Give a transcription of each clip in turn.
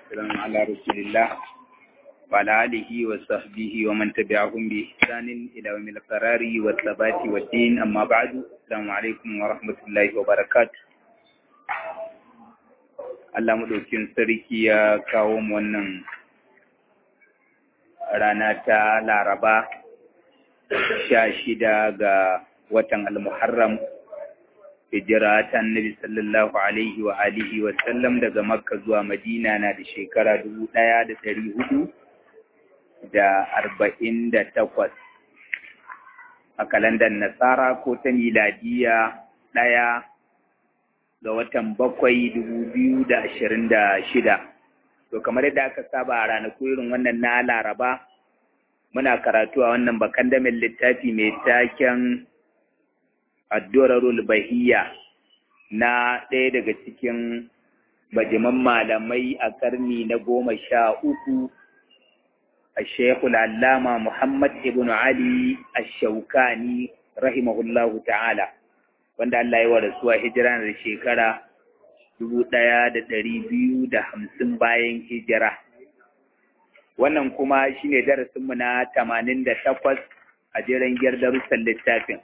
والسلام على رسول الله وعلى آله وصحبه ومن تبعهم بإحسان إلى يوم القرار والثبات والدين أما بعد السلام عليكم ورحمة الله وبركاته Allah maɗaukin sarki ya kawo mu wannan rana ta Laraba sha shida ga watan Al-Muharram hijira ta annabi sallallahu alaihi wa alihi wa sallam daga Makka zuwa Madina na da shekara dubu ɗaya da ɗari hudu da arba'in da takwas a kalandar Nasara ko ta miladiya ɗaya ga watan bakwai dubu biyu da ashirin da shida. To kamar yadda aka saba a ranaku irin wannan na Laraba, muna karatu a wannan bakan damin littafi mai taken Addurarul Bahiyya na ɗaya daga cikin bajiman malamai a karni na goma sha uku a Shekul Allama Muhammad ibn Ali Ash-Shawkani rahimahullahu ta'ala. wanda Allah ya wa rasuwa hijira da shekara dubu ɗaya da ɗari biyu da hamsin bayan hijira. Wannan kuma shi ne darasinmu na tamanin da takwas a jeren gyar darussan littafin.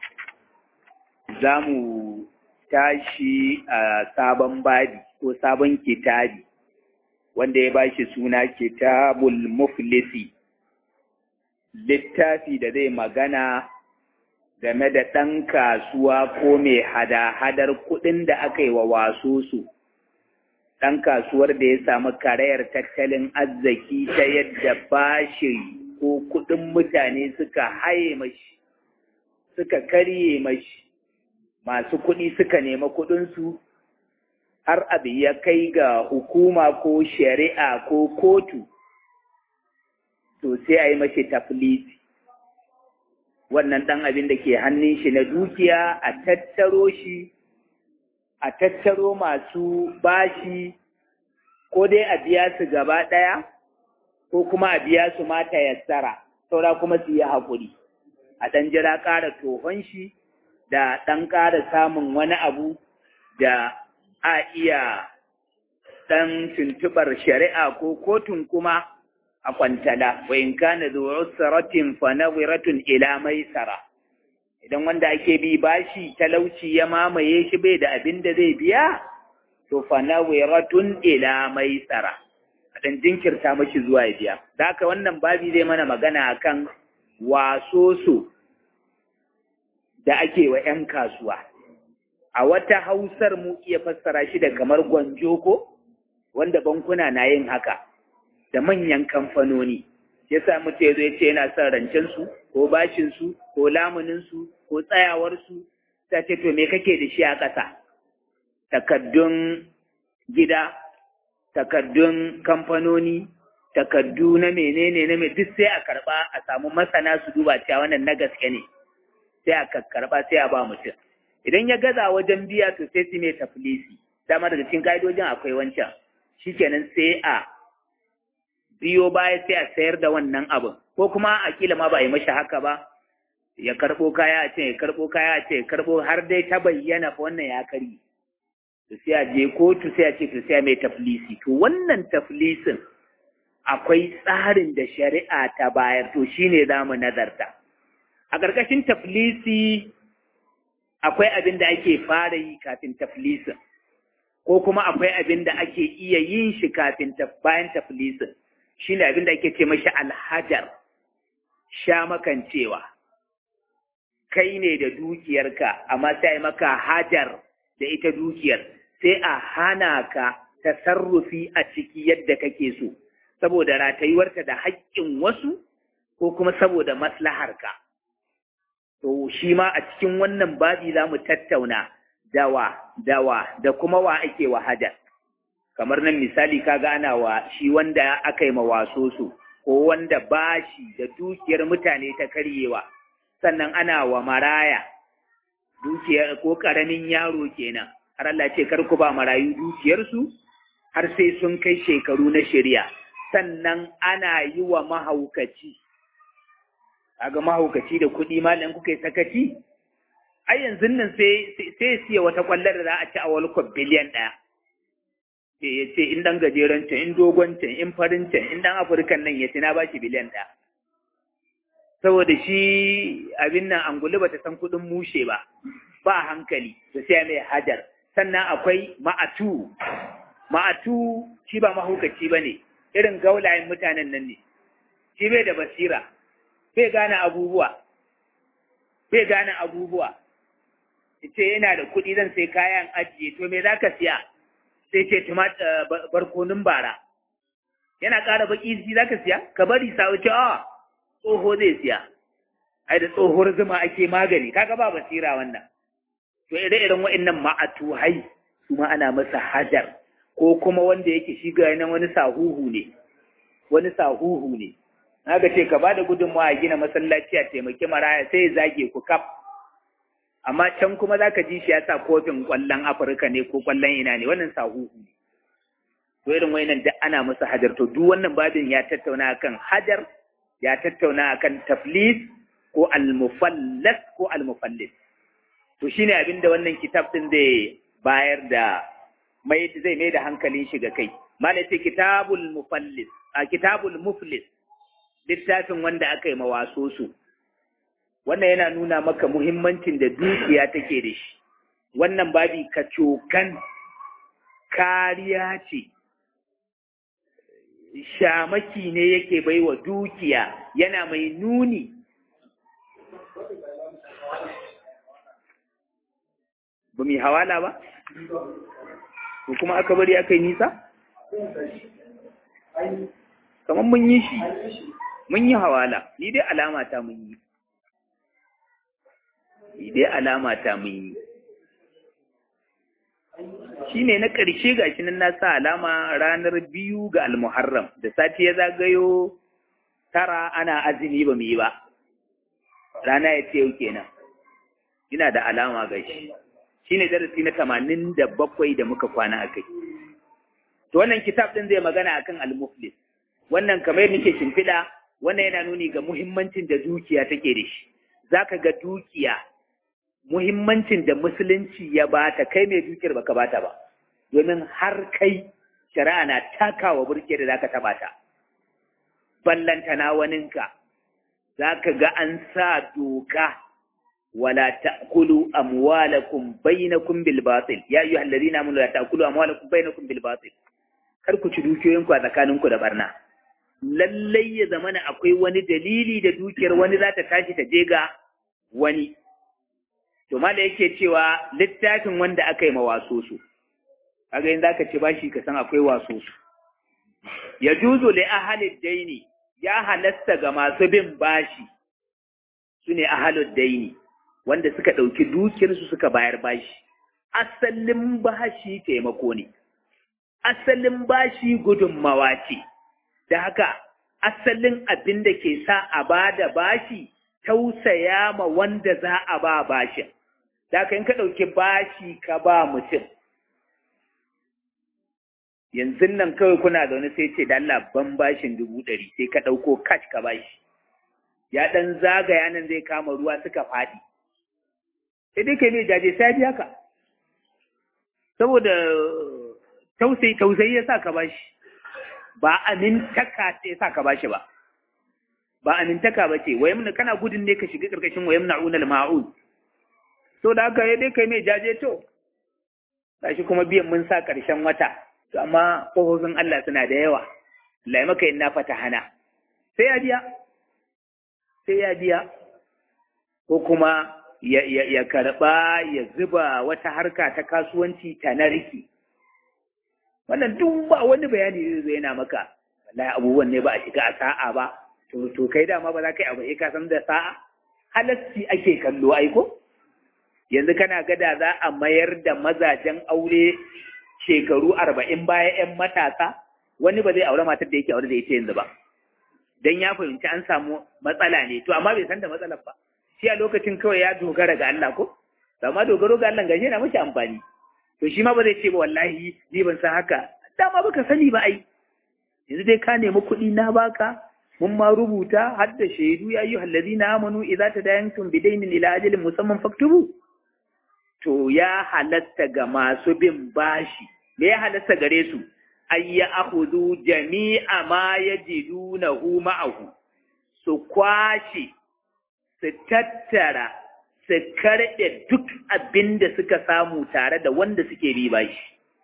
Za mu tashi a sabon babi ko sabon kitabi wanda ya bashi suna kitabul muflisi littafi da zai magana game da ɗan kasuwa ko mai hada-hadar kuɗin da aka yi wa waso su, ɗan kasuwar da ya samu karayar tattalin arziki ta yadda bashi ko kuɗin mutane suka haye mashi, suka karye mashi, masu kuɗi suka nema kuɗinsu, har abu ya kai ga hukuma ko shari'a ko kotu, to sai a yi mashi tafiliti. wannan ɗan abin da ke hannun shi na dukiya a tattaro shi a tattaro masu bashi ko dai a biya su gaba ɗaya ko kuma a biya su mata yassara saura kuma su yi haƙuri a ɗan jira ƙara tohon shi da ɗan ƙara samun wani abu da a iya ɗan tuntuɓar shari'a ko kotun kuma a kwantala wa in kana zu usratin fa nadhiratun ila maisara idan wanda ake bi bashi talauci ya mamaye shi bai da abin da zai biya to fa nadhiratun ila maisara dan jinkirta mashi zuwa ya biya da haka wannan babi zai mana magana akan wasoso da ake wa 'yan kasuwa a wata hausar mu iya fassara shi da kamar gwanjo ko wanda bankuna na yin haka da manyan kamfanoni ya sa mutu ya zo ya ce yana son rancensu ko bashinsu ko lamuninsu ko tsayawarsu ta ce to me kake da shi a ƙasa takaddun gida takaddun kamfanoni takaddu na menene na mai duk sai a karɓa a samu masana su duba cewa wannan na gaske ne sai a karɓa sai a ba mutum idan ya gaza wajen biya to sai su mai tafilisi dama daga cikin ka'idojin akwai wancan shikenan sai a biyo baya sai a sayar da wannan abin ko kuma a kila ma ba a yi mashi haka ba ya karɓo kaya a ce ya karɓo kaya a ce ya karɓo har dai ta bayyana fa wannan ya kari to sai a je kotu sai a ce to sai a mai taflisi to wannan taflisin akwai tsarin da shari'a ta bayar to shine za mu nazarta a ƙarƙashin taflisi akwai abin da ake fara yi kafin taflisin ko kuma akwai abin da ake iya yin shi kafin bayan taflisin shi ne abin da ake ce mashi alhajar sha makancewa kai ne da dukiyarka amma sai maka hajar da ita dukiyar sai a hana ka tasarrufi a ciki yadda kake so saboda ratayuwarta da haƙƙin wasu ko kuma saboda maslaharka to shi ma a cikin wannan babi za mu tattauna dawa dawa da kuma wa ake wa hajar kamar nan misali kaga ana wa shi wanda aka yi mawaso su ko wanda bashi da dukiyar mutane ta karyewa sannan ana wa maraya dukiyar ko karamin yaro kenan har Allah ce kar ku ba marayu dukiyarsu har sai sun kai shekaru na shari'a sannan ana yi wa mahaukaci kaga mahaukaci da kuɗi malam kuka yi sakaci ai yanzu nan sai sai siya wata kwallar da za a ci a World Cup biliyan ɗaya ya ce in dan gajeren can in dogon can in farin can in dan afirkan nan ya ce na bashi biliyan ɗaya saboda shi abin nan angulu bata san kuɗin mushe ba ba hankali da sai mai hajar sannan akwai ma'atu ma'atu shi ba mahaukaci ba ne irin gaulayen mutanen nan ne shi bai da basira bai gane abubuwa bai gane abubuwa ce yana da kuɗi zan sai kayan ajiye to me za ka siya sai ce barkonin bara yana ƙara baƙi shi za ka siya ka bari sa wuce a tsoho zai siya ai da tsohuwar zuma ake magani kaga ba basira wannan to ire-iren waɗannan ma'atu hai su ma ana masa hajar ko kuma wanda yake shi ga nan wani sahuhu ne wani sahuhu ne haka ce ka ba da gudunmawa a gina masallaci a taimaki maraya sai ya zage ku kaf amma can kuma za ka ji shi ya sa kofin ƙwallon afirka ne ko ƙwallon ina ne wannan sahuhu ne to irin wayannan duk ana musu hajar to duk wannan babin ya tattauna akan hajar ya tattauna akan taflis ko almufallas ko almufallis to shine abinda wannan kitab din zai bayar da mai zai mai da hankalin shi ga kai malai ce kitabul mufallis a kitabul muflis littafin wanda aka yi mawaso su wannan yana nuna maka muhimmancin da dukiya take da shi wannan babi kacokan kariya ce shamaki ne yake baiwa dukiya yana mai nuni ba mai hawala ba? ko kuma aka bari aka yi nisa? kamar mun yi shi mun yi hawala ni dai alama ta mun yi ni dai alama ta mun yi shi ne na ƙarshe ga shi nan na sa alama ranar biyu ga almuharram da sati ya zagayo tara ana azumi ba mu yi ba rana ya ce yau kenan ina da alama ga shi shi ne darasi na tamanin da bakwai da muka kwana a kai to wannan kitab ɗin zai magana akan al-muflis wannan kamar nake shimfiɗa wannan yana nuni ga muhimmancin da dukiya take da shi zaka ga dukiya muhimmancin da musulunci ya bata kai mai dukiyar baka bata ba domin har kai shari'a na takawa burke da zaka taba ta ballanta na waninka zaka ga an sa doka wala ta'kulu amwalakum bainakum bil batil ya ayyuhal ladina amanu la ta'kulu amwalakum bainakum bil batil kar ku ci dukiyoyinku a tsakaninku da barna lallai ya zamana akwai wani dalili da dukiyar wani za ta tashi ta je ga wani to mala yake cewa littafin wanda aka yi mawaso su kaga yin zaka ci bashi ka san akwai waso su ya juzu li ahalid daini ya halasta ga masu bin bashi su ne ahalud daini wanda suka ɗauki dukiyarsu suka bayar bashi asalin bashi taimako ne asalin bashi gudunmawa ce da haka asalin abin da ke sa a ba da bashi tausaya ma wanda za a ba bashin da haka in ka ɗauki bashi ka ba mutum yanzu nan kawai kuna zaune sai ce da Allah ban bashin dubu ɗari sai ka ɗauko kash ka bashi ya ɗan zagaya nan zai kama ruwa suka faɗi sai dai kai ne jaje sai biya ka saboda tausayi tausayi ya sa ka bashi ba amintaka sai sa ka bashi ba ba amintaka ba ce wayam kana gudun ne ka shiga karkashin wayam na'unal ma'un so da haka dai kai mai jaje to gashi kuma biyan mun sa karshen wata to amma kofofin Allah suna da yawa Allah maka yin na fata hana sai ya biya sai ya biya ko kuma ya, ya, ya karɓa ya zuba wata harka ta kasuwanci ta narki wannan duk ba wani bayani zai yana maka wallahi abubuwan ne ba a shiga a sa'a ba to to kai dama ba za ka yi abu ka san da sa'a halasci ake kallo aiko yanzu kana gada za a mayar da mazajen aure shekaru arba'in baya 'yan matasa wani ba zai aure matar da yake aure da ita yanzu ba dan ya fahimci an samu matsala ne to amma bai san da matsalar ba shi a lokacin kawai ya dogara ga Allah ko amma dogaro ga Allah gashi yana mashi amfani to shi ma ba zai ce ba wallahi ni ban san haka dama baka sani ba ai yanzu dai ka nemi kuɗi na baka mun ma rubuta har da shaidu ya yi hallazina amanu idza tadayantum bidainin ila ajalin musamman faktubu to ya halatta ga masu bin bashi me ya halasta gare su ay ya akhudhu jami'a ma yajidunahu ma'ahu su kwashe su tattara su karɓe duk abin da suka samu tare da wanda suke bi bashi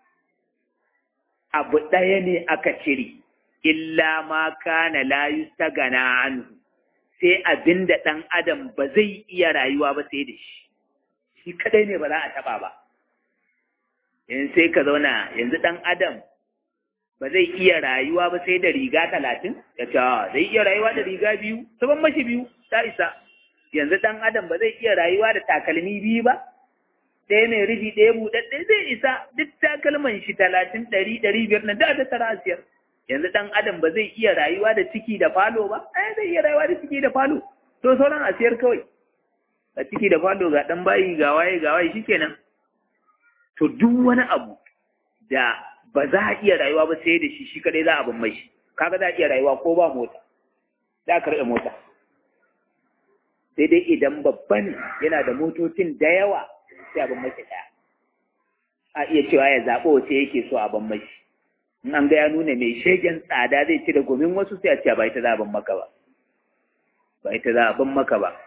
abu ɗaya ne aka cire illa ma kana la yustagana anhu sai abin da ɗan adam ba zai iya rayuwa ba sai da shi shi kadai ne ba za a taɓa ba yanzu sai ka zauna yanzu ɗan adam ba zai iya rayuwa ba sai da riga talatin ya ce zai iya rayuwa da riga biyu saban mashi biyu ta isa yanzu ɗan adam ba zai iya rayuwa da takalmi biyu ba ɗaya mai rufi ɗaya buɗaɗɗe zai isa duk takalman shi talatin ɗari ɗari biyar na da ta tara asiyar yanzu ɗan adam ba zai iya rayuwa da ciki da falo ba ai zai iya rayuwa da ciki da falo to sauran asiyar kawai a ciki da falo ga ɗan bayi ga waye ga waye shikenan to duk wani abu da ba za a iya rayuwa ba sai da shi shi kadai za a bin mai shi kaga za a iya rayuwa ko ba mota za a karɓe mota sai dai idan babban yana da motocin da yawa sai a bin mai ɗaya a iya cewa ya zaɓo wace yake so a bin mai in an ga ya nuna mai shegen tsada zai ci da gomin wasu sai a ce ba ita za a bin maka ba ba ita za a bin maka ba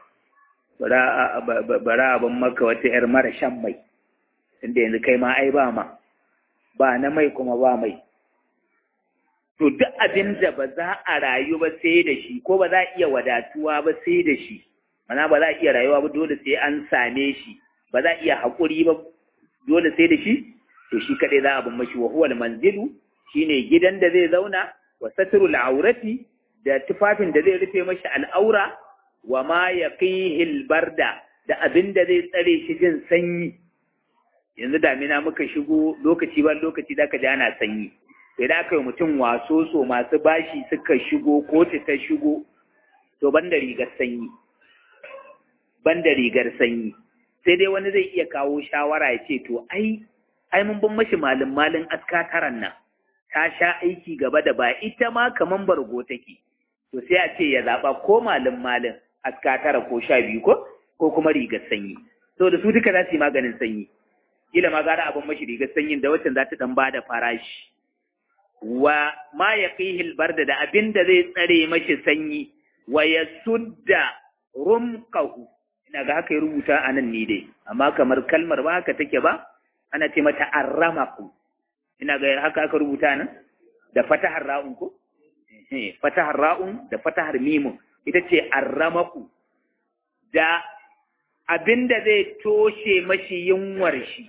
bara a bin maka wata 'yar mara shan mai tunda yanzu kai ma ai ba ma ba na mai kuma ba mai to duk abin da ba za a rayu ba sai da shi ko ba za a iya wadatuwa ba sai da shi mana ba za a iya rayuwa ba dole sai an same shi ba za a iya haƙuri ba dole sai da shi to shi kaɗai za a bin mashi wa huwal manzilu shine gidan da zai zauna wa satrul aurati da tufafin da zai rufe mashi al'aura wa ma yaqihil barda da abin da zai tsare shi jin sanyi yanzu damina muka shigo lokaci ban lokaci da ka ji ana sanyi sai da aka yi mutum waso so masu bashi suka shigo kotu ta shigo to ban da rigar sanyi ban da rigar sanyi sai dai wani zai iya kawo shawara ya ce to ai ai mun bin mashi malin malin askataran nan ta sha aiki gaba da ba ita ma kaman bargo take to sai a ce ya zaba ko malin malin askatara ko sha biyu ko ko kuma rigar sanyi to da su duka za su yi maganin sanyi kila ma gara abin mashi rigar sanyin da waccan za ta dan bada farashi wa ma yaqihi barda da abin da zai tsare mashi sanyi wa yasudda rumqahu ina ga haka ya rubuta a nan ni dai amma kamar kalmar ba haka take ba ana ce mata arramaku ina ga haka aka rubuta nan da fatahar ra'un ko fatahar ra'un da fatahar mimun ita ce arramaku da abin da zai toshe mashi yunwar shi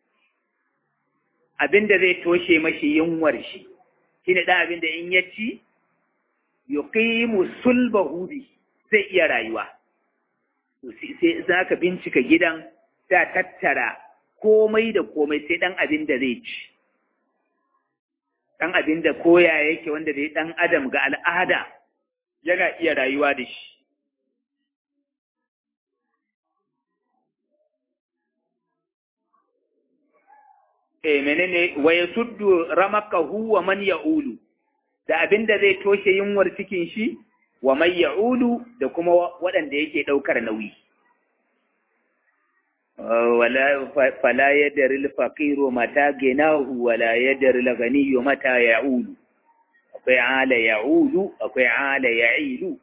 abin da zai toshe mashi yunwar shi shine da abin da in ya ci yuqimu sulbahu bi zai iya rayuwa sai za ka bincika gidan ta tattara komai da komai sai dan abin da zai ci dan abin da koya yake wanda dai dan adam ga al'ada yana iya rayuwa da shi eh menene wa yasuddu ramakahu wa man ya'ulu da abinda zai toshe yunwar cikin shi wa man ya'ulu da kuma waɗanda yake ɗaukar nauyi wala fala yadri al-faqir mata ginahu wala yadri al-ghani mata ya'ulu akwai ala ya'ulu akwai ala ya'ilu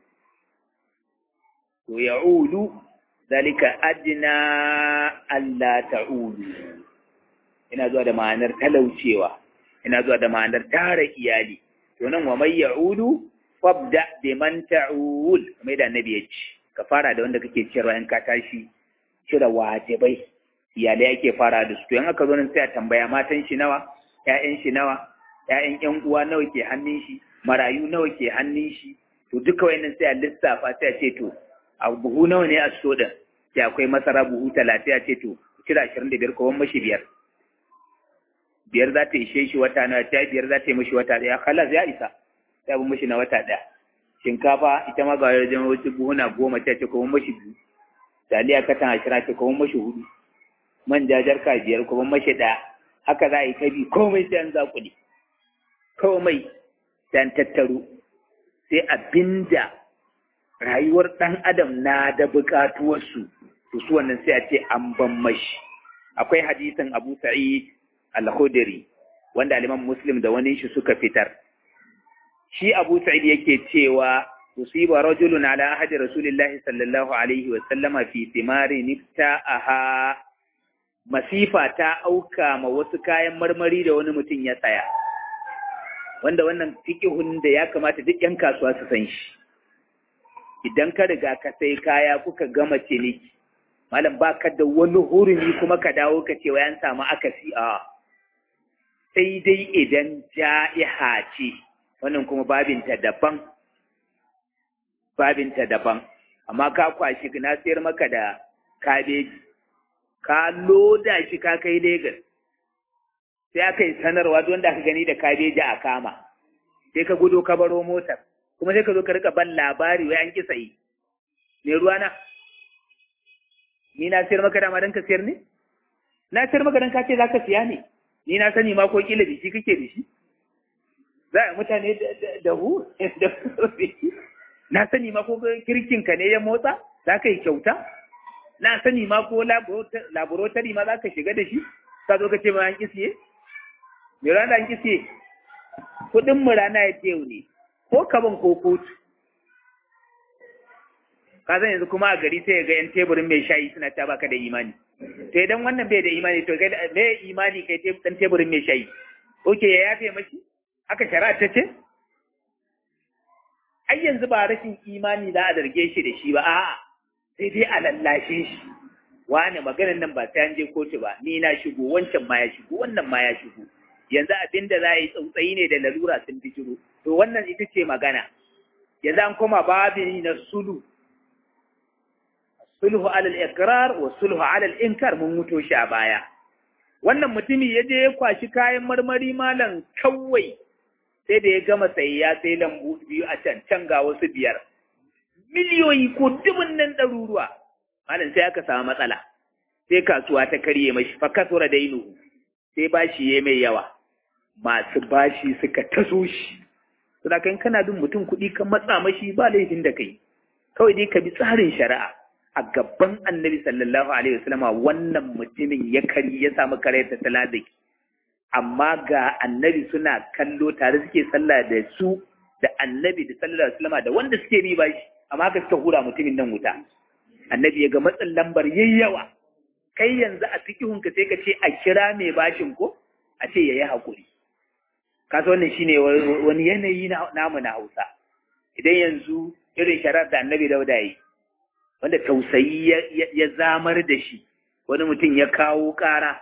to ya'ulu zalika adna alla ta'ulu ina zuwa da ma'anar talaucewa ina zuwa da ma'anar tara iyali to nan wa may ya'udu fabda bi man ta'ul kamar da annabi ya ce ka fara da wanda kake ciyarwa in ka tashi cire wajibai iyalai ake fara da su to in aka zo nan sai a tambaya matan shi nawa ƴaƴan shi nawa ƴaƴan ƴan uwa nawa ke hannun shi marayu nawa ke hannun shi to duka wayannan sai a lissafa sai a ce to a buhu nawa ne a so din sai akwai masara buhu talatin a ce to cire ashirin da biyar ko wani mashi biyar biyar za ta ishe shi wata na ta biyar za ta yi mashi wata ɗaya kalas ya isa ta bi mashi na wata ɗaya shinkafa ita ma ga wajen wasu buhuna goma ta ce kuma mashi biyu taliya katan ashirin ce kuma mashi hudu manja jarka biyar kuma mashi ɗaya haka za a yi kabi komai sai an zaƙuli komai sai an tattaro sai abinda rayuwar ɗan adam na da buƙatuwarsu to su wannan sai a ce an ban mashi akwai hadisin abu sa'id al-khudri wanda aliman muslim da wani shi suka fitar shi abu sa'id yake cewa usiba rajulun ala ahadi rasulillahi sallallahu alaihi wa sallama fi thimari nifta'aha masifa ta auka ma wasu kayan marmari da wani mutum ya tsaya wanda wannan fiqhun da ya kamata duk yan kasuwa su san shi idan ka riga ka sai kaya kuka gama ciniki malam baka da wani hurumi kuma ka dawo ka ce wayan samu akasi a sai dai idan ja'iha ce wannan kuma babinta daban babinta daban amma ka kwashi na sayar maka da kabeji ka loda shi ka kai Legas sai aka yi sanarwa don da aka gani da kabeji a kama sai ka gudo ka baro motar kuma sai ka zo ka rika ban labari wai an ki sayi me ruwana ni na sayar maka dama don ka sayar ne na sayar maka don ka ce za ka siya ne ni na sani ma ko kila da shi kake da shi za a mutane da hu na sani ma ko kirkinka ne ya motsa za ka yi kyauta na sani ma ko laboratory ma za ka shiga da shi ka zo ka ce ma an kisiye me rana an kisiye kudin mu rana ya ce ne ko kaban ko kotu ka zan yanzu kuma a gari sai ga yan teburin mai shayi suna ta baka da imani to idan wannan bai da imani to kai me imani kai dan teburin mai shayi oke ya yafe mashi haka shari'a ta ce ai yanzu ba rashin imani za a zarge shi da shi ba a'a sai dai a lallashe shi wani maganar nan ba sai an je kotu ba ni na shigo wancan ma ya shigo wannan ma ya shigo yanzu abin da za a yi tsautsayi ne da lalura sun bijiro to wannan ita ce magana yanzu an koma babin na sulu sulhu alal ikrar wa sulhu alal inkar mun muto shi a baya wannan mutumi ya je ya kwashi kayan marmari malam kawai sai da ya gama sayayya sai lambu biyu a can can ga wasu biyar miliyoyi ko dubun nan ɗaruruwa malam sai aka samu matsala sai kasuwa ta karye mashi fa kasura dainu sai bashi ya mai yawa masu bashi suka taso shi saboda kan kana bin mutum kuɗi kan matsa mashi ba laifin da kai kawai dai ka bi tsarin shari'a a gaban annabi sallallahu alaihi wasallama wannan mutumin ya kari ya samu kare ta taladaki amma ga annabi suna kallo tare suke sallah da su da annabi da sallallahu alaihi wasallama da wanda suke bi bashi amma haka suka hura mutumin nan wuta annabi ya ga matsin lambar yayyawa kai yanzu a fikihun ka sai ka ce a kira mai bashin ko a ce yayi hakuri kasa wannan shine wani yanayi namu na Hausa idan yanzu irin sharar da annabi Dauda yi wanda tausayi ya zamar da shi wani mutum ya kawo ƙara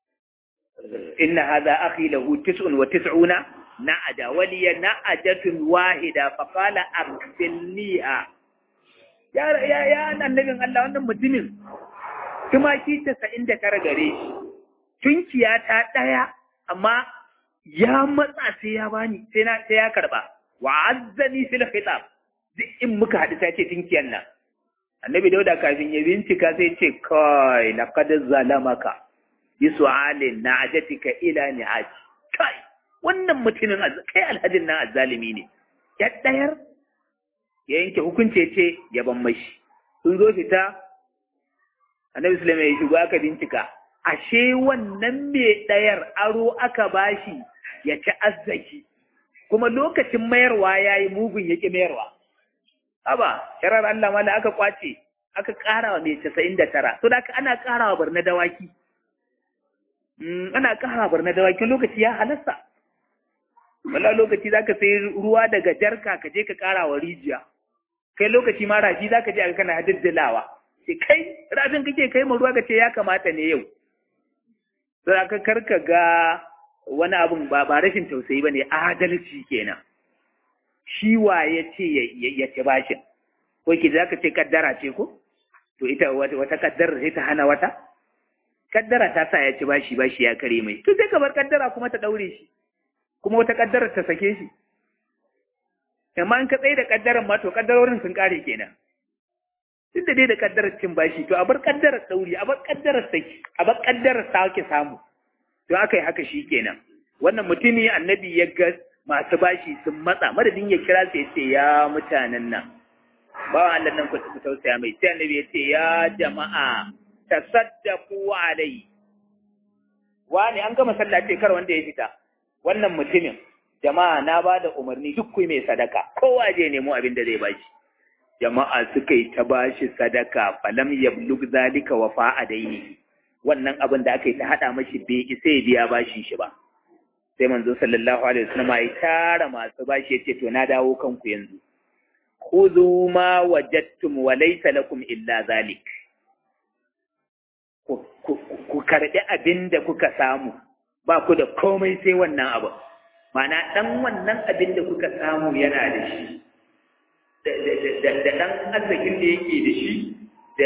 inna hadha akhi lahu tis'un wa tis'una na'ada waliya na'adatun wahida fa qala akfilniha ya ya ya annabin Allah wannan mutumin tumaki 99 gare shi tunkiya ta daya amma ya matsa sai ya bani sai na sai ya karba wa azzani fil khitab duk in muka hadu sai ce tunkiyan nan annabi dauda kafin ya bincika sai ce kai laqad zalamaka bi su'alin na'ajatika ila ni'aji kai wannan mutumin kai alhajin nan azzalimi ne ya dayar ya yanke hukunce ce ya ban mashi sun zo fita annabi sulaiman ya shigo aka bincika ashe wannan mai dayar aro aka bashi ya ci azzaki kuma lokacin mayarwa yayi mugun yake mayarwa haba sharar Allah ma da aka kwace aka ƙara wa mai casa'in da tara so da aka ana ƙara wa barna dawaki ana ƙara barna dawaki lokaci ya halasta wala lokaci za ka sai ruwa daga jarka ka je ka ƙara wa rijiya kai lokaci ma rafi za ka je aka kana hadiddalawa sai kai rafin kake kai ma ruwa ka ce ya kamata ne yau sai aka karka ga wani abun ba ba rashin tausayi ba ne adalci kenan shi wa ya ce ya ci bashin ko ki za ka ce kaddara ce ko to ita wata kaddara sai ta hana wata kaddara ta sa ya ci bashi bashi ya kare mai to sai ka bar kaddara kuma ta daure shi kuma wata kaddara ta sake shi amma in ka tsaye da kaddaran ma to kaddarorin sun kare kenan duk da dai da kaddarar cin bashi to a bar kaddarar dauri a bar kaddarar saki a bar kaddarar sake samu to aka yi haka shi kenan wannan mutumi annabi ya ga masu bashi sun matsa madadin ya kira su ya ce ya mutanen nan ba Allah nan ku tausaya mai sai annabi ya ce ya jama'a tasaddaqu alai wani an gama sallah ce kar wanda ya fita wannan mutumin jama'a na ba da umarni duk ku mai sadaka kowa je nemo abin da zai bashi jama'a suka yi ta bashi sadaka falam yablug zalika wa fa'adaini wannan abin da aka yi ta hada mashi bai isa ya biya bashin shi ba sai manzo sallallahu alaihi wasallam ya tara masu bashi yace to na dawo kanku yanzu khudhu ma wajadtum wa laysa lakum illa zalik ku karbi abin da kuka samu ba ku da komai sai wannan abu mana dan wannan abin da kuka samu yana da shi da dan arzikin da yake da shi da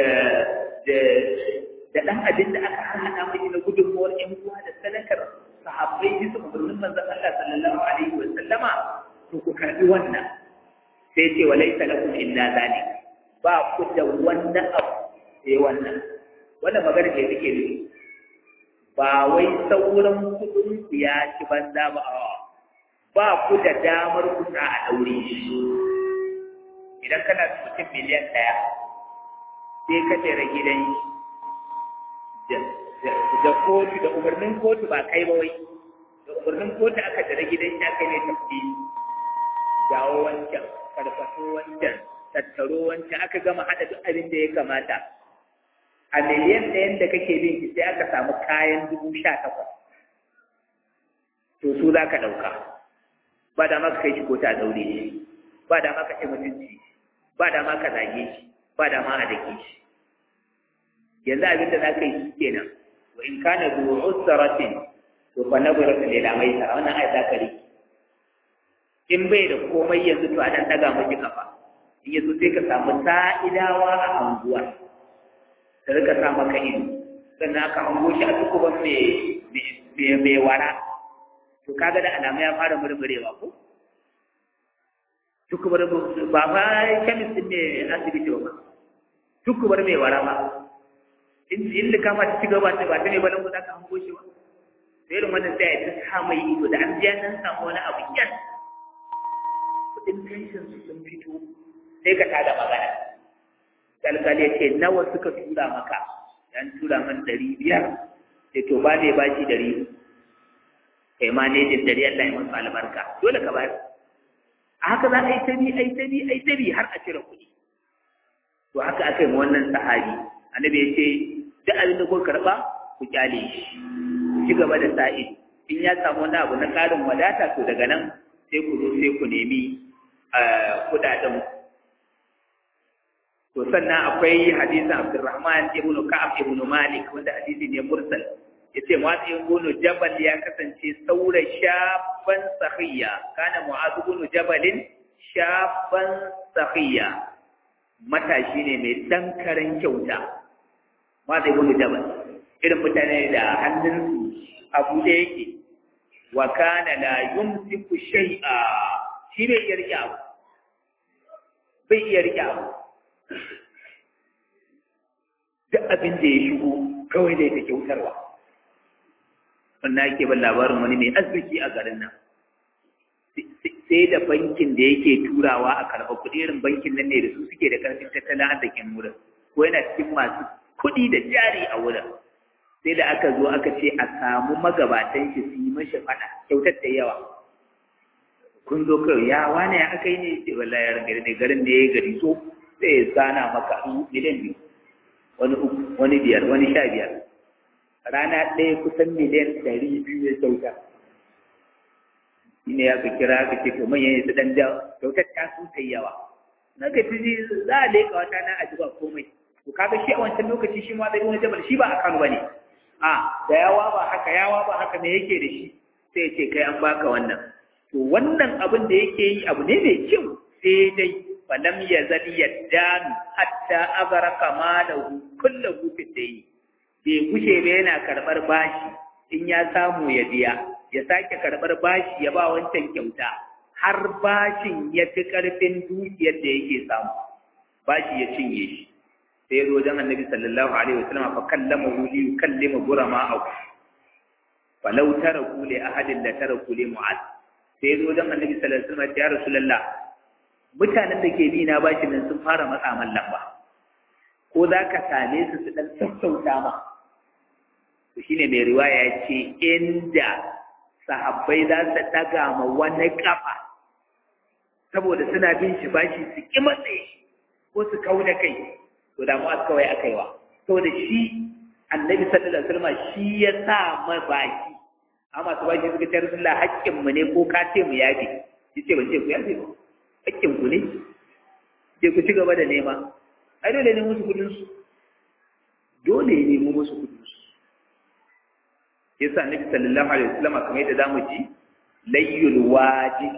da dan abin da aka hana mai na gudunmuwar yan uwa da sadakar sahabbai bisa umarnin manzon Allah sallallahu alaihi wa sallama to ku karbi wannan sai ce walaysa lakum illa zalik ba ku da wannan abu sai wannan wannan magana ce take ne ba wai sauran kudin ku ya ci banza ba a ba ku da damar ku sa a daure shi idan kana da mutum miliyan ɗaya sai ka tsere gidan da kotu da umarnin kotu ba kai ba wai da umarnin kotu aka tsere gidan shi aka ne tafi dawo wancan karfaso wancan tattaro wancan aka gama haɗa duk abin da ya kamata a miliyan ɗayan da kake bin shi sai aka samu kayan dubu sha takwas to su za ka ɗauka ba da maka kai shi ko ta daure shi ba da maka ce mutunci ba da maka zage shi ba da ma a dake shi yanzu abin da za ka yi shi kenan wa in kana zu usratin to fa nabratu ila maisara wannan ayat za ka riki in bai da komai yanzu to a dan daga miki kafa in yanzu sai ka samu sa'idawa a anguwa da rika sa maka ido sannan aka hango shi a tukuban mai wara to kaga da alamu ya fara murmurewa ko tukubar ba fa kemis din ne asibiti ba tukubar mai wara ba in in da kama ci gaba ta ba ta ne balan guda ka hango shi ba sai irin wannan sai ya ta mai ido da an biya nan samu wani abu yan kudin pension su sun fito sai ka tada magana kalkal ya ce nawa suka tura maka yan tura man ɗari biyar sai to ba ne bashi ɗari kai ma ne jin ɗari Allah ya masa albarka dole ka bayar a haka za a yi tabi a yi tabi a yi tabi har a cire kuɗi to haka aka yi wannan sahabi annabi ya ce duk abin da kuka karɓa ku kyale shi ku ci gaba da sa'i in ya samu wani abu na ƙarin wadata to daga nan sai ku zo sai ku nemi kuɗaɗen to sannan akwai hadisin Abdurrahman ibn Ka'ab ibn Malik wanda hadisi ne mursal yace Mu'adh ibn Jabal ya kasance saura shaban sahiya kana Mu'adh ibn Jabal shaban sahiya matashi ne mai dan karen kyauta Mu'adh ibn Jabal irin mutane da hannunsu abu da yake wa kana la yumsiku shay'a shi bai iya rike abu bai iya rike abu duk abin da ya shigo kawai da ta kyautarwa wannan ake ban labarin wani mai arziki a garin nan sai da bankin da yake turawa a karɓa kuɗi irin bankin nan ne da su suke da ƙarfin tattalin arzikin wurin ko yana cikin masu kuɗi da jari a wurin sai da aka zo aka ce a samu magabatan shi su yi mashi faɗa kyautar da yawa kun zo kawai ya wane ya aka yi ne ce wallahi ya gari ne garin ne ya gari so sai ya zana maka miliyan biyu wani uku wani biyar wani sha biyar rana ɗaya kusan miliyan ɗari biyu ya kyauta shi ne ya fi kira ka ce to manyan su ɗan da kyautar ta su ta yawa na ga tuzi za a leƙa wata na aji ba komai to kaga shi a wancan lokaci shi ma zai wani jabal shi ba a kano ba ne a da yawa ba haka yawa ba haka me yake da shi sai ya ce kai an baka wannan to wannan abin da yake yi abu ne mai kyau sai dai falam yazal yaddanu hatta agaraka malahu kullahu fi dayn bai kushe ba yana karbar bashi in ya samu ya biya ya sake karbar bashi ya ba wancan kyauta har bashin ya fi karfin dukiyar da yake samu bashi ya cinye shi sai zo dan annabi sallallahu alaihi wasallam fa kallama hu li yukallima burama aw falau taraku li ahadin la taraku li mu'ad sai zo dan annabi sallallahu alaihi wasallam ya rasulullah mutanen da ke bi na bashi nan sun fara matsa man lamba ko za ka same su su dan sassauta ma to shine mai riwaya ya ce inda sahabbai za su daga ma wani kafa saboda suna bin shi bashi su ki matse ko su kau da kai to da mu kawai akaiwa saboda shi annabi sallallahu alaihi wasallam shi ya sa ma baki amma su baki suka ce rasulullah haƙƙin mu ne ko ka ce mu yafi yace ban ce ku yafi ba haƙƙin ku ne je ku ci gaba da nema ai dole ne musu kudin su dole ne mu musu kudin su yasa annabi sallallahu alaihi wasallam kamar yadda zamu ji layyul wajib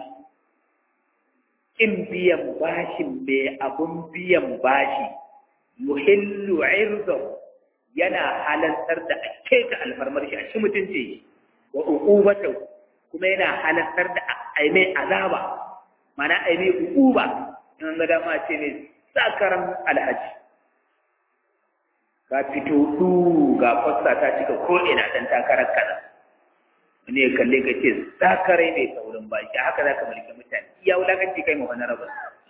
in biyan bashin mai abun biyan bashi yuhillu irdahu yana halartar da ake ta alfarmar shi a ci mutunci wa uqubatu kuma yana halartar da ai mai azaba mana ai mai uquba in ga dama ce ne sakaran alhaji ka fito du ga fassa ta cika ko ina dan takarar kaza wani ya kalle ka ce sakarai mai saurin baki haka zaka mulki mutane iya wulakanci kai mu wani rabu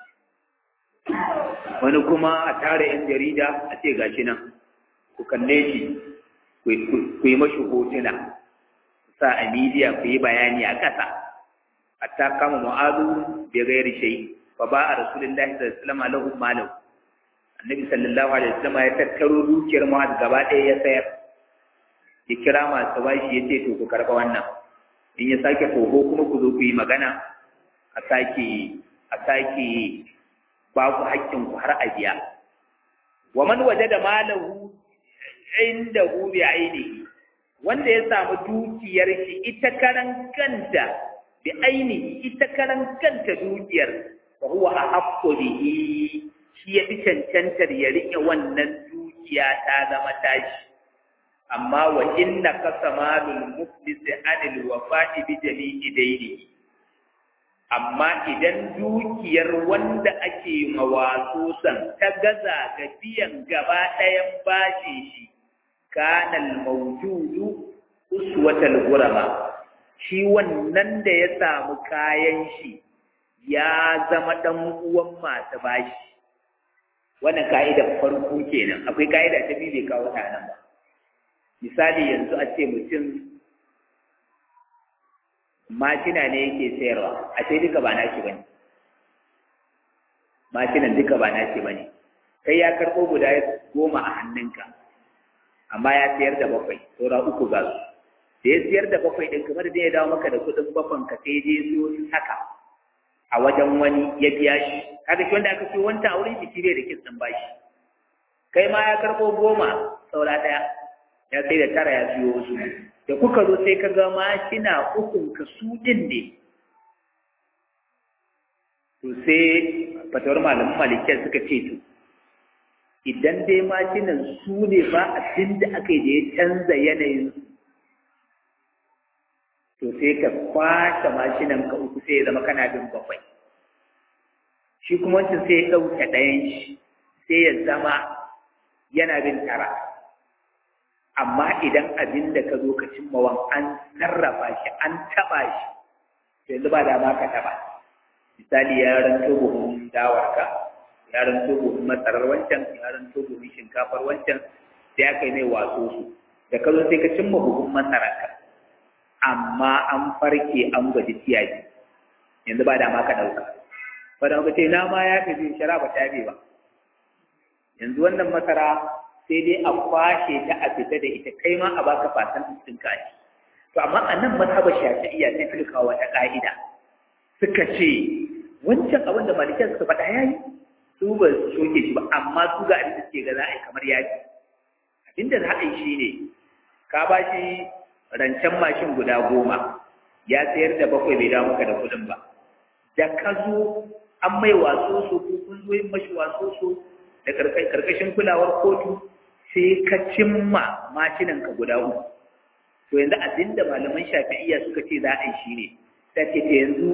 wani kuma a tare yan jarida a ce gashi nan ku kalle shi ku yi mashi hotuna sa a midiya ku yi bayani a ƙasa hatta kama mu'azu bai gairi shai fa ba a rasulullahi sallallahu alaihi wasallam lahu malam annabi sallallahu alaihi wasallam ya tattaro dukiyar mu'azu gaba ɗaya ya sayar ya kira masu bashi ya ce to ku karɓa wannan in ya sake toho kuma ku zo ku yi magana a sake a sake ba ku haƙƙin ku har a biya wa man wajada malahu inda hu bi ainihi wanda ya samu dukiyar shi ita karan kanta bi ainihi ita karan kanta dukiyar fa huwa ahaqqu bihi shi ya fi cancantar ya rike wannan dukiya ta zama tashi amma wa inna qasamalul muflis anil wafa'i bi jami'i daynihi amma idan dukiyar wanda ake mawasusan ta gaza ga biyan gaba ɗayan bashi shi kanal mawjudu uswatal gurama shi wannan da ya samu kayan shi ya zama dan uwan masu bashi wannan ka'idar farko kenan akwai ka'ida ta biyu bai kawo ta nan ba misali yanzu a ce mutum mashina ne yake sayarwa a sai duka ba nashi bane mashinan duka ba nashi bane kai ya karɓo guda goma a hannunka amma ya siyar da bakwai saura uku ga su da ya siyar da bakwai ɗin kamar da ya dawo maka da kuɗin bakwan ka sai je siyo haka a wajen wani ya biya shi kaga shi wanda aka siyo wanta a wurin shi bai da kitsin bashi kai ma ya karɓo goma saura ɗaya ya sai da tara ya siyo wasu da kuka zo sai ka ga mashina ukun ka su ɗin ne to sai fatawar malamin malikiyar suka ce to idan dai mashinan su ne ba abin da aka yi da ya canza yanayin to sai ka kwashe mashinan ka uku sai ya zama kana bin bakwai shi kuma wancan sai ya ɗauke ɗayan shi sai ya zama yana bin tara amma idan abin da ka zo ka cimmawan an sarrafa shi an taɓa shi to yanzu ba dama ka taɓa misali ya ranto buhun dawarka ya ranto buhun masarar wancan ya ranto buhun shinkafar wancan sai aka yi mai waso su da ka zo sai ka cimma buhun masararka amma an farke an gwaji tiyaji yanzu ba dama ka ɗauka ba da ka ce na ma ya fi zai shara ba ta ba yanzu wannan masara sai dai a kwashe ta a fita da ita kai ma a baka fasan cikin kashi to amma a nan mazhabar shafi'iyya sai suka kawo wata ka'ida suka ce wancan abin da malikan suka faɗa yayi su ba su soke shi ba amma su ga abin da suke ga za a yi kamar yaki abinda za a yi shi ne ka ba shi rancen mashin guda goma ya sayar da bakwai bai dawo maka da kuɗin ba da ka zo an mai waso so ko kun zo yin mashi waso so da karkashin kulawar kotu sai ka cimma mashinan ka guda uku to yanzu abinda malaman shafi'iyya suka ce za a yi shi ne ta ce ta yanzu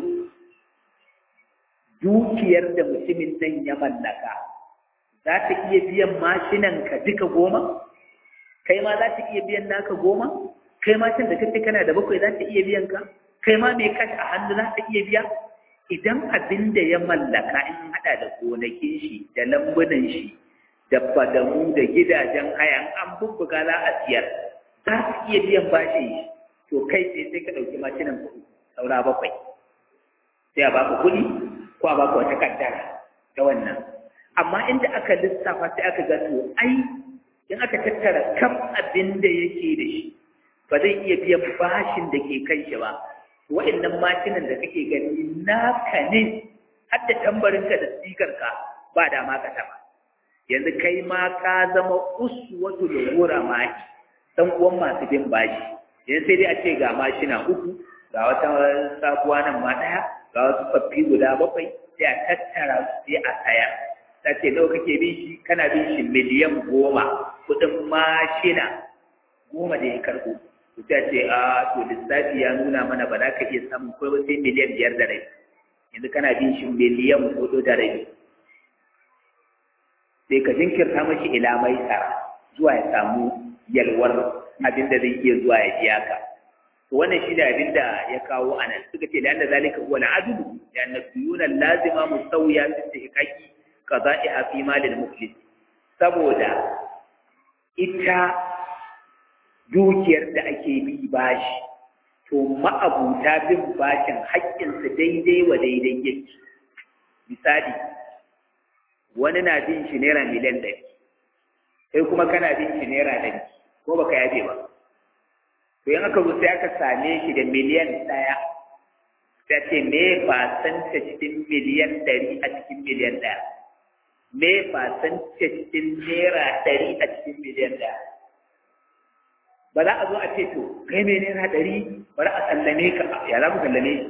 dukiyar da mutumin nan ya mallaka za ta iya biyan mashinan ka duka goma kai ma za ta iya biyan naka goma kai ma can da kace kana da bakwai za ta iya biyan ka kai ma mai kashi a hannu za ta iya biya idan abin da ya mallaka in hada da gonakin shi da lambunan shi da fadamu da gidajen haya an bubbuga za a siyar za su iya biyan bashi to kai sai sai ka ɗauki mashinan kuɗi saura bakwai sai a baka kuɗi ko a baka wata kaddara ta wannan amma inda aka lissafa sai aka ga to ai in aka tattara kam abin da yake da shi ba zai iya biyan bashin da ke kan shi ba wa'annan mashinan da kake gani naka ne har da tambarinka da sikarka ba da ma ka taba yanzu kai ma ka zama uswatu da gora maki dan uwan masu bin bashi yanzu sai dai a ce ga mashina uku ga wata sabuwa nan ma daya ga wasu faffi guda bakwai sai a tattara su sai a saya ta ce nawa kake bin shi kana bin shi miliyan goma kuɗin mashina goma da ya karɓo ta ce a to lissafi ya nuna mana ba za ka iya samun kai ba sai miliyan biyar da rai yanzu kana bin shi miliyan hudu da rai sai ka jinkirta mashi ila mai tsara zuwa ya samu yalwar abin da zai iya zuwa ya biya ka to wannan shi da abin da ya kawo a nan suka ce la'anda zalika huwa al'adlu da anna suyuna lazima musawiya fi istihqaqi qada'iha fi malil muflis saboda ita dukiyar da ake bi bashi to ma'abuta bin bashin haƙƙinsa daidai wa daidai yake misali wani na bin shi naira miliyan ɗari sai kuma kana bin shi naira ɗari ko baka yafe ba to in aka zo sai aka same shi da miliyan ɗaya ta ce me fasanta cikin miliyan ɗari a cikin miliyan ɗaya me fasanta cikin naira ɗari a cikin miliyan ɗaya ba za a zo a ce to kai mai naira ɗari bari a sallame ka ya za mu sallame shi